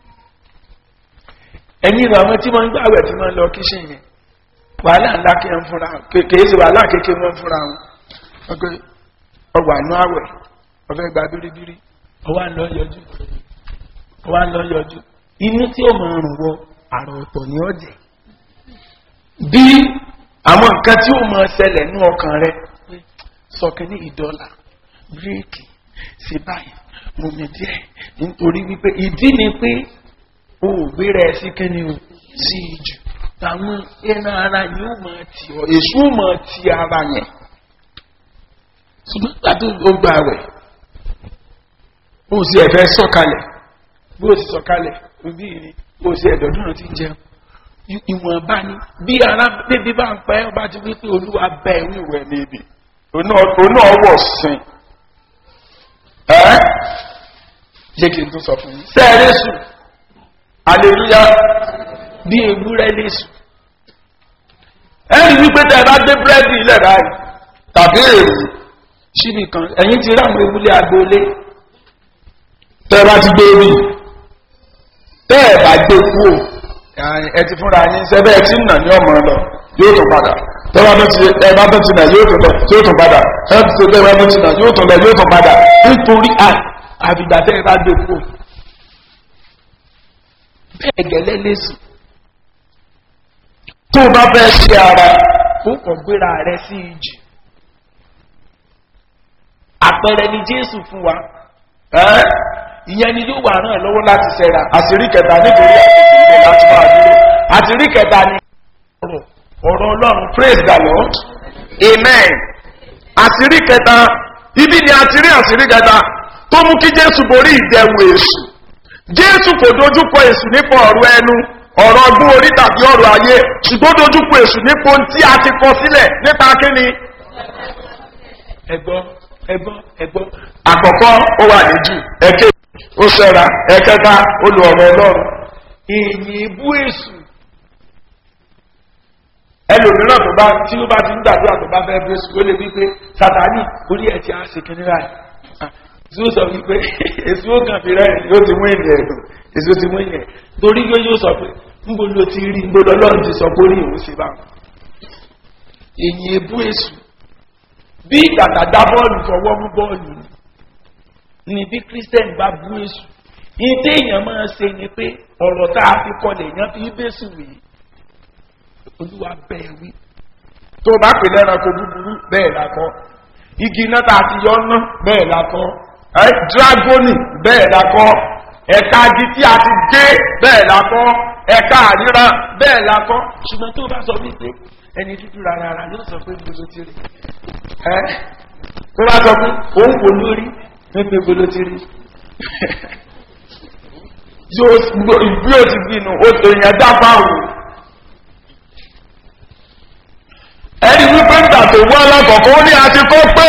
ẹ̀yin ìlú àwọn tí wọ́n ń gbàwẹ̀ tí wọ́n ń lọ kíṣìn yẹn wàhálà ńlá kí wọ́n fúnra kéèké sí wàhálà kéèké wọ́n fúnra wọn ọgbẹ́ ọgbà inú àwẹ̀ ọfẹ́ gba bíríbírí ọwọ́ à ń lọ yọjú ọwọ́ à ń lọ yọjú inú tí ó mọ̀ ọrùn wọ àrùn ọ̀tọ̀ ní ọ̀jẹ̀ bí àwọn nǹkan tí ó mọ̀ ṣẹlẹ̀ ní ọkàn rẹ sọkẹ́ ní ìdọ́là bíréèkì ṣe báyìí mo mi díẹ̀ nítorí wípé ìdí ni pé o ò gbéra ẹ sí kẹ́ni o sí ìjù àwọn ẹran ara yìí ó máa tì ọ èṣù ó máa ti ara yẹn ṣùgbọ́n pàtó ó gba rẹ̀ ó sì ẹ̀fẹ́ sọ̀kalẹ̀ bí ó sì sọ̀kalẹ̀ òbí ni ó sì ẹ̀dọ̀dún náà ti jẹun ìwọ̀nba ni bí ara bébí bá ń pẹ́ ọba ti wípé olúwa bẹ́ẹ̀ ní ìwẹ̀ níbi òun náà wọ̀ sìn ẹ́ jẹ́ kí n tó sọ fún yín. sẹ́ẹ̀rẹ́ sùn aleluya bí ewúrẹ́ lè sùn. ẹ rí wípé tẹ ẹ bá gbé búrẹ́dì ilẹ̀ báyìí tàbí èrò síbi kan ẹ̀yìn ti ráwọn ewúlé agboolé tẹ ẹ bá ti gbé rí tẹ ẹ bá gbé kúrò ẹ ti fúnra yín sẹbẹ ẹ ti ń nà ní ọmọ lọ yóò tún padà tẹ́wọ́ bá ti ẹ bá tó ti nà yóò tún lọ yóò tún padà ẹ ti ṣe tẹ́wọ́ bá ti nà yóò tún lọ yóò tún padà nítorí àfìgbà tẹ́ ẹ bá gbé kúrò bẹ́ẹ̀ gẹ́lẹ́ lẹ́sìn tó o bá fẹ́ ṣe ara ó kàn gbéra rẹ sí ìjì àpẹẹrẹ ni jésù fún wa ìyẹn ni yóò wà ràn lọ́wọ́ láti ṣẹra àṣírí kẹta nítorí àkókò ìbò láti máa dúró àṣírí kẹta ni ọ̀rọ̀ ọ̀rọ̀ ọlọ́run praise the lord amen àṣírí kẹta ibi ni àṣírí àṣírí kẹta tó mú kí jésù borí ìdẹ̀wò èṣù jésù kò dojúkọ èṣù nípa ọ̀rọ̀ ẹnu ọ̀rọ̀ ọdún orí tàbí ọ̀rọ̀ ayé ṣùgbọ́n dojúkọ èṣù nípa ohun tí a ti kọ sílẹ̀ nípa kíni. ẹgbọ́n ẹgbọ́n ẹgbọ́n. àkọ́kọ́ ó wà níjù ẹ̀kẹ́ ó ṣẹ́ra ẹ̀kẹta ó lu ọ̀rọ̀ ọlọ́run. èyí bú èṣù ẹlòmíràn tó bá tí ó bá ti ń gbàdúrà tó bá fẹ́ bú èṣù ó lè wí pé sàtáni orí ẹ̀ ti á ṣe kíní ráì tí ó sọ wípé èsì ó kàn fi rẹ̀ yóò ti mú ìrìn ẹ̀dùn èsì ó ti mú ìrìn ẹ̀ torí yóò yóò sọ pé ńgbò ló ti rí ńgbò lọ́lọ́run ti sọ pé ó rí ìwò ṣe bá wọn. èyí ebú èsù bí ìgbàgbà dá bọ́ọ̀lù fọwọ́ mú bọ́ọ̀lù ni bí kírísítẹ́nì bá bú èsù ní téèyàn máa ṣe ni pé ọ̀rọ̀ tá a fi kọlẹ̀ èèyàn fi bẹ́sù wì í olúwa bẹ́ẹ̀ wí. tó o bá pè lẹ́ranko búburú bẹ́ẹ̀ la kọ́ igi iná tá a ti yọ ná bẹ́ẹ̀ la kọ́ ẹ dragoni bẹ́ẹ̀ la kọ́ ẹ̀ka agi tí a ti gé bẹ́ẹ̀ la kọ́ ẹ̀ka àríra bẹ́ẹ̀ la kọ́ ṣùgbọ́n tó o bá sọ wípé ẹni dúdú rárá rárá yóò sọ pé gbolo ti rí ẹ tó bá sọ pé òun kò lórí pépé gbolo ti rí yóò bí o ti bínú o tó yẹn dábà wò ẹni wípé ń tàtò wọ́n alákọ̀ọ́kọ́ ó ní àti kọ́ pé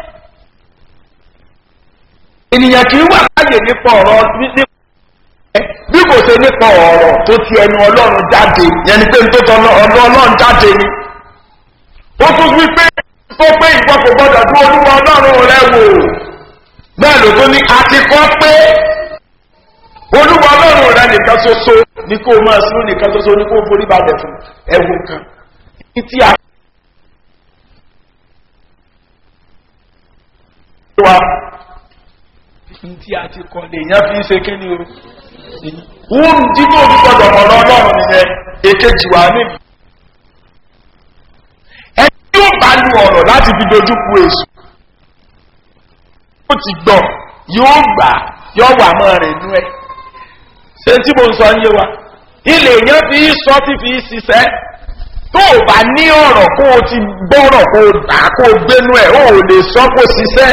ènìyàn kì í wà láàyè nípa ọ̀rọ̀ bí kò ṣe nípa ọ̀rọ̀ tó ti ẹnu ọlọ́run jáde yẹn ni pé n tó tọ́ ọ̀dọ́ ọlọ́run jáde ni ó tún wí pé tó pé ìwọ kò gbọdọ̀ dún olúwa ọlọ́run rẹ wò bẹ́ẹ̀ ló tó ní àti kọ́ pé olúwa ọlọ́run rẹ nìkan ṣoṣo ní kó o máa sún nìkan ṣoṣo ní kó o forí balẹ̀ fún ẹ̀wù kan títí a. wa ntí a ti kọ́ lè yẹn fi ṣe kí ni o wọ́n jí kó o gbọdọ̀ ọ̀rọ̀ ọlọ́run nìyẹn èkejì wà níbi. tó bá lu ọ̀rọ̀ láti fi dojú ku èṣù ó ti gbọ́ yóò gbà yóò wà mọ́ rẹ̀ nú ẹ̀ ṣé tí mo ń sọ yé wa ilé yẹn fi sọ tí fi ṣiṣẹ́ tó o bá ní ọ̀rọ̀ kó o ti gbọ́rọ̀ kó o dà kó o gbénú ẹ̀ o ò lè sọ kó o ṣiṣẹ́.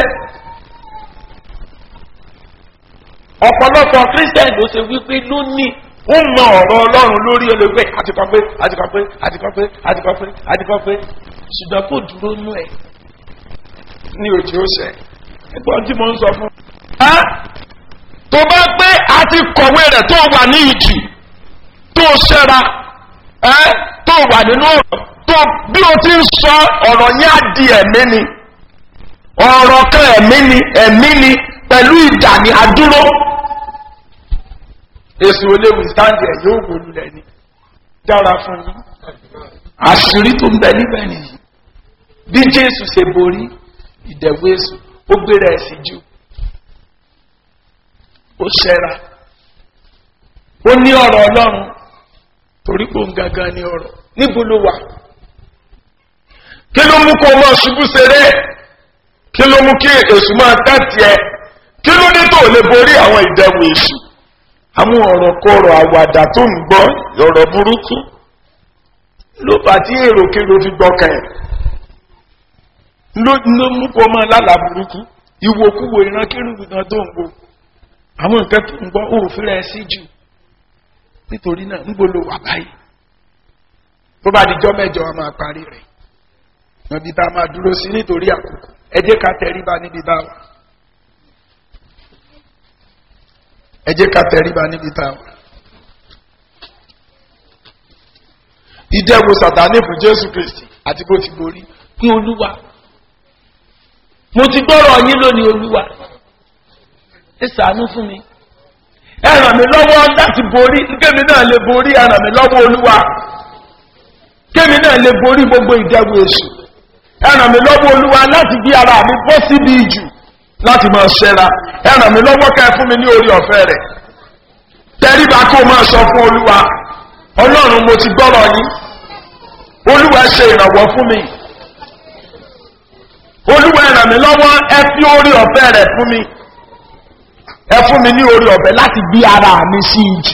ọ̀pọ̀lọpọ̀ christian ló ṣe wípé lónìí ó mọ ọ̀rọ̀ ọlọ́run lórí olùgbé àtikọ́ pé àtikọ́ pé àtikọ́ pé àtikọ́ pé àtikọ́ pé ṣùgbọ́n kò dúró nú ẹ̀ ní òjì ó ṣẹ ẹgbọ́n tí mo ń sọ fún. tó bá pé a ti kọ̀wé rẹ̀ tó wà ní ìjì tó ṣẹ́ra tó wà nínú ọ̀rọ̀ tó bí o ti ń sọ ọ̀rọ̀ yẹn á di ẹ̀mí ni ọ̀rọ̀ kan ẹ̀mí ni ẹ̀mí ni pẹ̀lú ìdà ní adúró èsì olóòwì sáńdì ẹ̀ yóò wò lulẹ̀ ni dára fún yín àṣírí tó ń bẹ níbẹ̀ nìyí bí jésù ṣe borí ìdẹ̀wò èsù ó gbéra ẹ̀ sí jù ó ṣẹ́ra ó ní ọ̀rọ̀ ọlọ́run torí kò ń gangan ní ọ̀rọ̀ níbo ló wà kí ló mú kó o máa ṣubú ṣeré kí ló mú kí èsù máa tẹ́tì ẹ kí ló dé tó lè borí àwọn ìdẹ̀wò èsù àwọn ọ̀rọ̀ kọ̀rọ̀ àwàdà tó ń gbọ́ ọ̀rọ̀ burúkú ló bá tí èrò kéro fi gbọ́kàn ẹ̀ ló mú kó máa lálà burúkú ìwòkúwò ìran kérúbù kan tó ń wo àwọn nǹkan tó ń gbọ́ òfin rẹ̀ sí jù nítorí náà ń gbolo wà báyìí tó bá dijọ́ mẹ́jọ a máa parí rẹ̀ níbi tá a máa dúró sí nítorí àkókò ẹ jẹ́ ká tẹríba níbi tá a wà ẹ jẹ́ ká tẹríba níbi tá a wà. ìdẹ́wò sàtánì fún jésù kristi àti bó ti borí pé olúwa mo ti gbọ́rọ̀ yín lónìí olúwa ẹ sàánú fún mi ẹ ràn mí lọ́wọ́ láti borí kémi náà lè borí ẹ ràn mí lọ́wọ́ olúwa kémi náà lè borí gbogbo ìdẹ́wò èṣù ẹ ràn mí lọ́wọ́ olúwa láti bí ara mi bọ́ síbi ìjù láti máa ṣẹ́ra ẹ ràn mí lọ́wọ́ ká ẹ fún mi ní orí ọ̀fẹ́ rẹ̀ tẹríba kó máa sọ fún olúwa ọlọ́run mo ti gbọ́rọ̀ yín olúwa ṣe ìrànwọ́ fún mi olúwa ẹ ràn mí lọ́wọ́ ẹ fi orí ọ̀fẹ́ rẹ̀ fún mi ẹ fún mi ní orí ọ̀fẹ́ láti gbé ara mi sí ìjì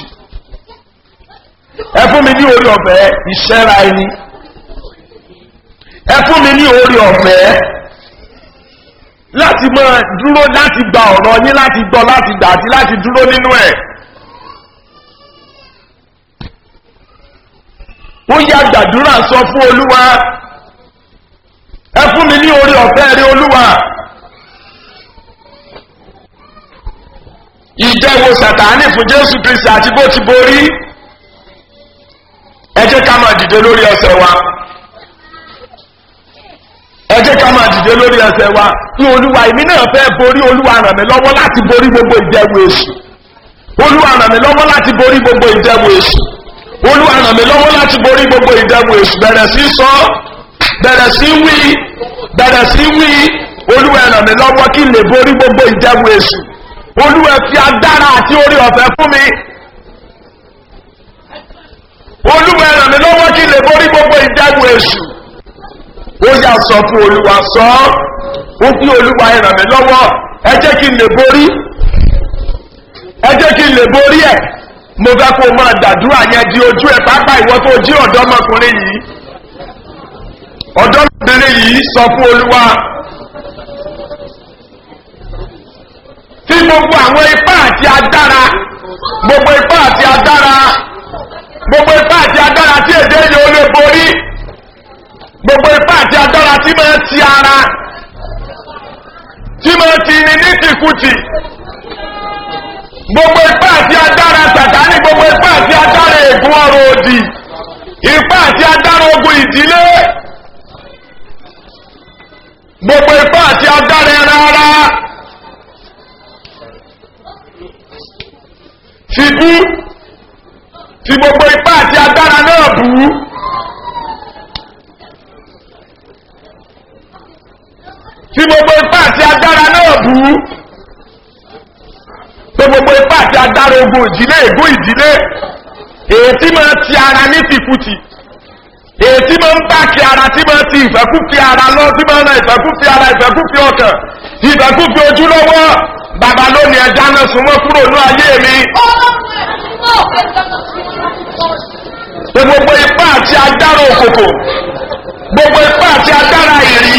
ẹ fún mi ní orí ọ̀fẹ́ ìṣẹ́ra ẹni ẹ fún mi ní orí ọ̀fẹ́ láti máa dúró láti gba ọ̀rọ̀ yín láti gbọ́ láti gbà àti láti dúró nínú ẹ̀. ó yá gbàdúrà sọ fún olúwa ẹ fún mi ní orí ọ̀fẹ́ rí olúwa ìjẹ́wò sàtánì fún jésù kristi àti bó ti borí ẹ jẹ́ ká máa dìde lórí ẹsẹ̀ wa ẹ jẹ́ ká máa dìde lórí ẹsẹ̀ wa ní olúwa èmi náà fẹ́ borí olúwa ràn mí lọ́wọ́ láti borí gbogbo ìjẹ́wò èṣù olúwa ràn mí lọ́wọ́ láti borí gbogbo ìjẹ́wò èṣù olúwa ràn mí lọ́wọ́ láti borí gbogbo ìdẹ́mu èṣù bẹ̀rẹ̀ sí sọ bẹ̀rẹ̀ sí wí bẹ̀rẹ̀ sí wí olúwa ràn mí lọ́wọ́ kí n lè borí gbogbo ìdẹ́mu èṣù olúwa fi agbára àti orí ọ̀fẹ́ fún mi olúwa ràn mí lọ́wọ́ kí n lè borí gbogbo ìdẹ́mu èṣù ó yà sọ fún olúwa sọ ó fi olúwa ràn mí lọ́wọ́ ẹ jẹ́ kí n lè borí ẹ jẹ́ kí n lè borí ẹ̀ mo fẹ́ kó máa dàdúrà yẹn di ojú ẹ̀ pápá ìwọ tó jí ọ̀dọ́mọkùnrin yìí ọ̀dọ́mọkùnrin yìí sọ fún olúwa tí gbogbo àwọn ipá àti agbára gbogbo ipá àti agbára gbogbo ipá àti agbára tí èdè yìí ó lè borí gbogbo ipá àti agbára tí máa ti ara tí máa ti ní ní tìkùtì gbogbo ipá àti agbára sàtánì gbogbo ipá àti agbára ègún ọrọ̀ òdì ipá àti agbára ogun ìdílé gbogbo ipá àti agbára ẹran ara fi bú fi gbogbo ipá àti agbára náà bú fi gbogbo ipá àti agbára náà bú pé gbogbo ipá àti agbára ogun ìdílé ègún ìdílé èyí tí máa ti ara ní tìkùtì èyí tí máa ń bá kí ara agbára tí máa ti ìfẹ́kúfẹ́ ara lọ tí máa ń ran ìfẹ́kúfẹ́ ara ìfẹ́kúfẹ́ ọkàn ìfẹ́kúfẹ́ ojú lọ́wọ́ bàbá lónìí ẹja náà súnmọ́ kúrò ní ayé mi pé gbogbo ipá àti agbára òkòkò gbogbo ipá àti agbára ìrì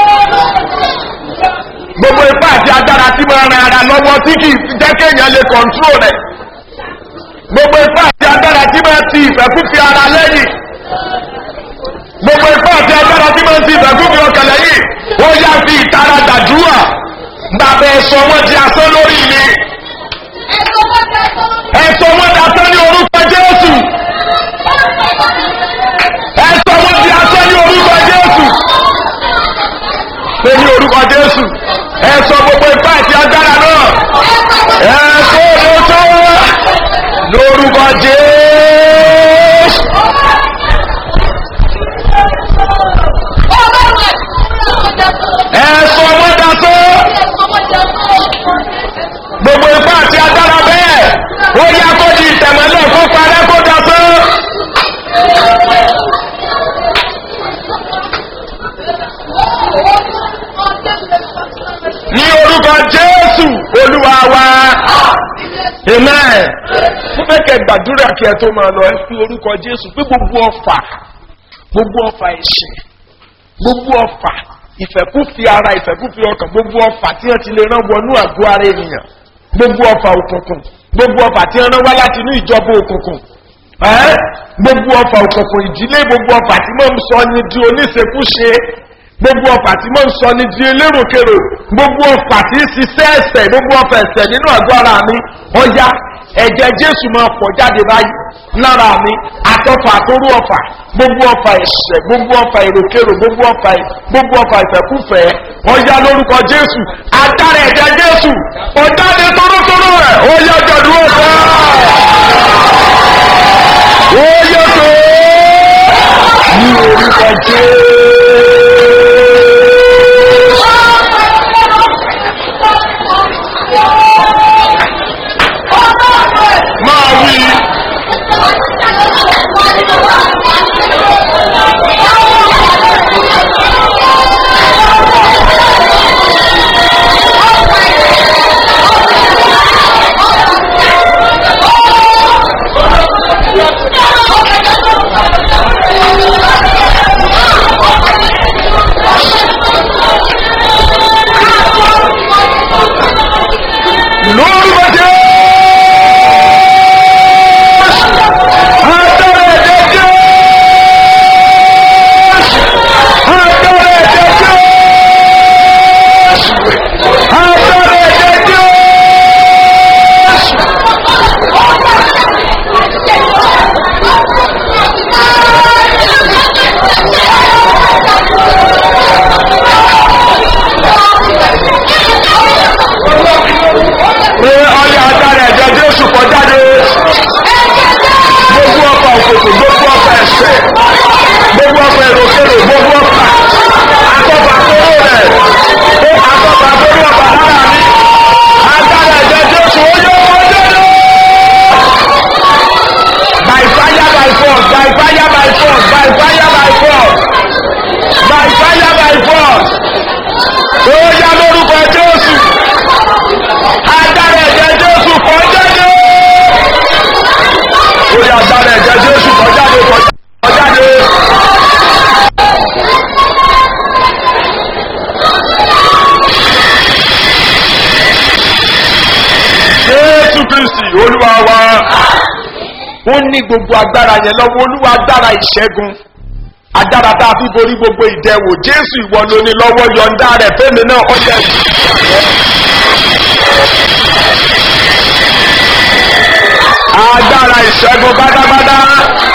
gbogbo ipá àti agbára tí máa ran ara lọ́wọ́ tí kì í jẹ́ kéèyàn lè kọ̀ǹtúrò rẹ̀ gbogbo ipá àti agbára tí máa ti ìfẹ́kúfẹ́ ara lẹ́yìn gbogbo ipá àti agbára tí máa ti ìfẹ́kúfẹ́ ọkàn lẹ́yìn ó yá fi ìtara dàdúrà bàbá ẹ̀sọ́ wọn di asán lórí mi ẹ̀sọ́ wọn di asán ní orúkọ jésù ẹ̀sọ́ wọn di asán ní orúkọ jésù pé ní orúkọ jésù ẹ̀sọ́ gbogbo ipá àti agbára náà ẹ̀sọ́ lóṣọ́ lórúkọ jésù. ẹ̀sọ́ wọn dasọ́ gbogbo ipá àti agbára bẹ́ẹ̀ ó yá kó di ìtẹ̀mọ́lẹ̀ kó parẹ́ kó dasọ́. ní orúkọ jésù olúwa wa amen. mo fẹ́ kẹ́ gbàdúrà kí ẹ tó máa lọ ẹ fi orúkọ jésù pé gbogbo ọfà gbogbo ọfà ẹ̀ṣẹ̀ gbogbo ọfà ìfẹ́kúfi ara ìfẹ́kúfi ọkàn gbogbo ọfà tí wọ́n ti lè rán wọnú àgọ́ ara ènìyàn gbogbo ọfà òkùnkùn gbogbo ọfà tí wọ́n rán wá láti inú ìjọba òkùnkùn ẹ́ gbogbo ọfà òkùnkùn ìdílé gbogbo ọfà tí mò ń sọ ni di oníṣekúṣe gbogbo ọfà tí mò ń sọ ni di elérokèrò gbogbo ọfà tí ń ṣiṣẹ́ ẹ̀sẹ̀ gbogbo ọfà ẹ̀sẹ̀ nínú àgọ́ ara mi ọya ẹ̀jẹ̀ jésù máa pọ̀ jáde báyìí lára mi àtọ́fà àtọ́rú ọfà gbogbo ọfà ẹ̀sẹ̀ gbogbo ọfà èròkèrò gbogbo ọfà gbogbo ọfà ìfẹ́kúfẹ́ ọya lórúkọ jésù adára ẹ̀jẹ̀ jésù ọ̀dáde tórótóró rẹ̀ ọya jọ̀dún ọ̀fà ọya tó ní orúkọ jésù. máa wí lórúkọ jésù. Agbára ẹ̀jẹ̀ Jésù. Agbára ẹ̀jẹ̀ Jésù. Agbára ẹ̀jẹ̀ Jésù. Pé ọyá agbára ẹ̀jẹ̀ Jésù kọjá dé gbogbo ọkọ̀ òkòtò gbogbo ọkọ̀ ẹ̀ṣẹ̀ gbogbo ọkọ̀ èròkèrò gbogbo ọkọ̀ akọ́fà kóró rẹ̀ ó akọ́fà kóró ọkọ̀ lára mi agbára ẹ̀jẹ̀ jésù ó yọ ọjọ́ lọ. by fire by force by fire by force by fire by force by fire by force ó yá lórúkọ jésù agbára ẹ̀jẹ̀ jésù kọjá dé orí agbára ẹ̀jẹ̀ jésù kọjáde kọjáde. jésù kristi olúwa wa ó ní gbogbo agbára yẹn lọ́wọ́ olúwa agbára ìṣẹ́gun agbára tá a fi borí gbogbo ìdẹ̀wò jésù ìwọ ló ní lọ́wọ́ yọ̀ǹda rẹ̀ fẹ́mi náà ọ̀yẹ́ agbára ìṣẹ́gun pátápátá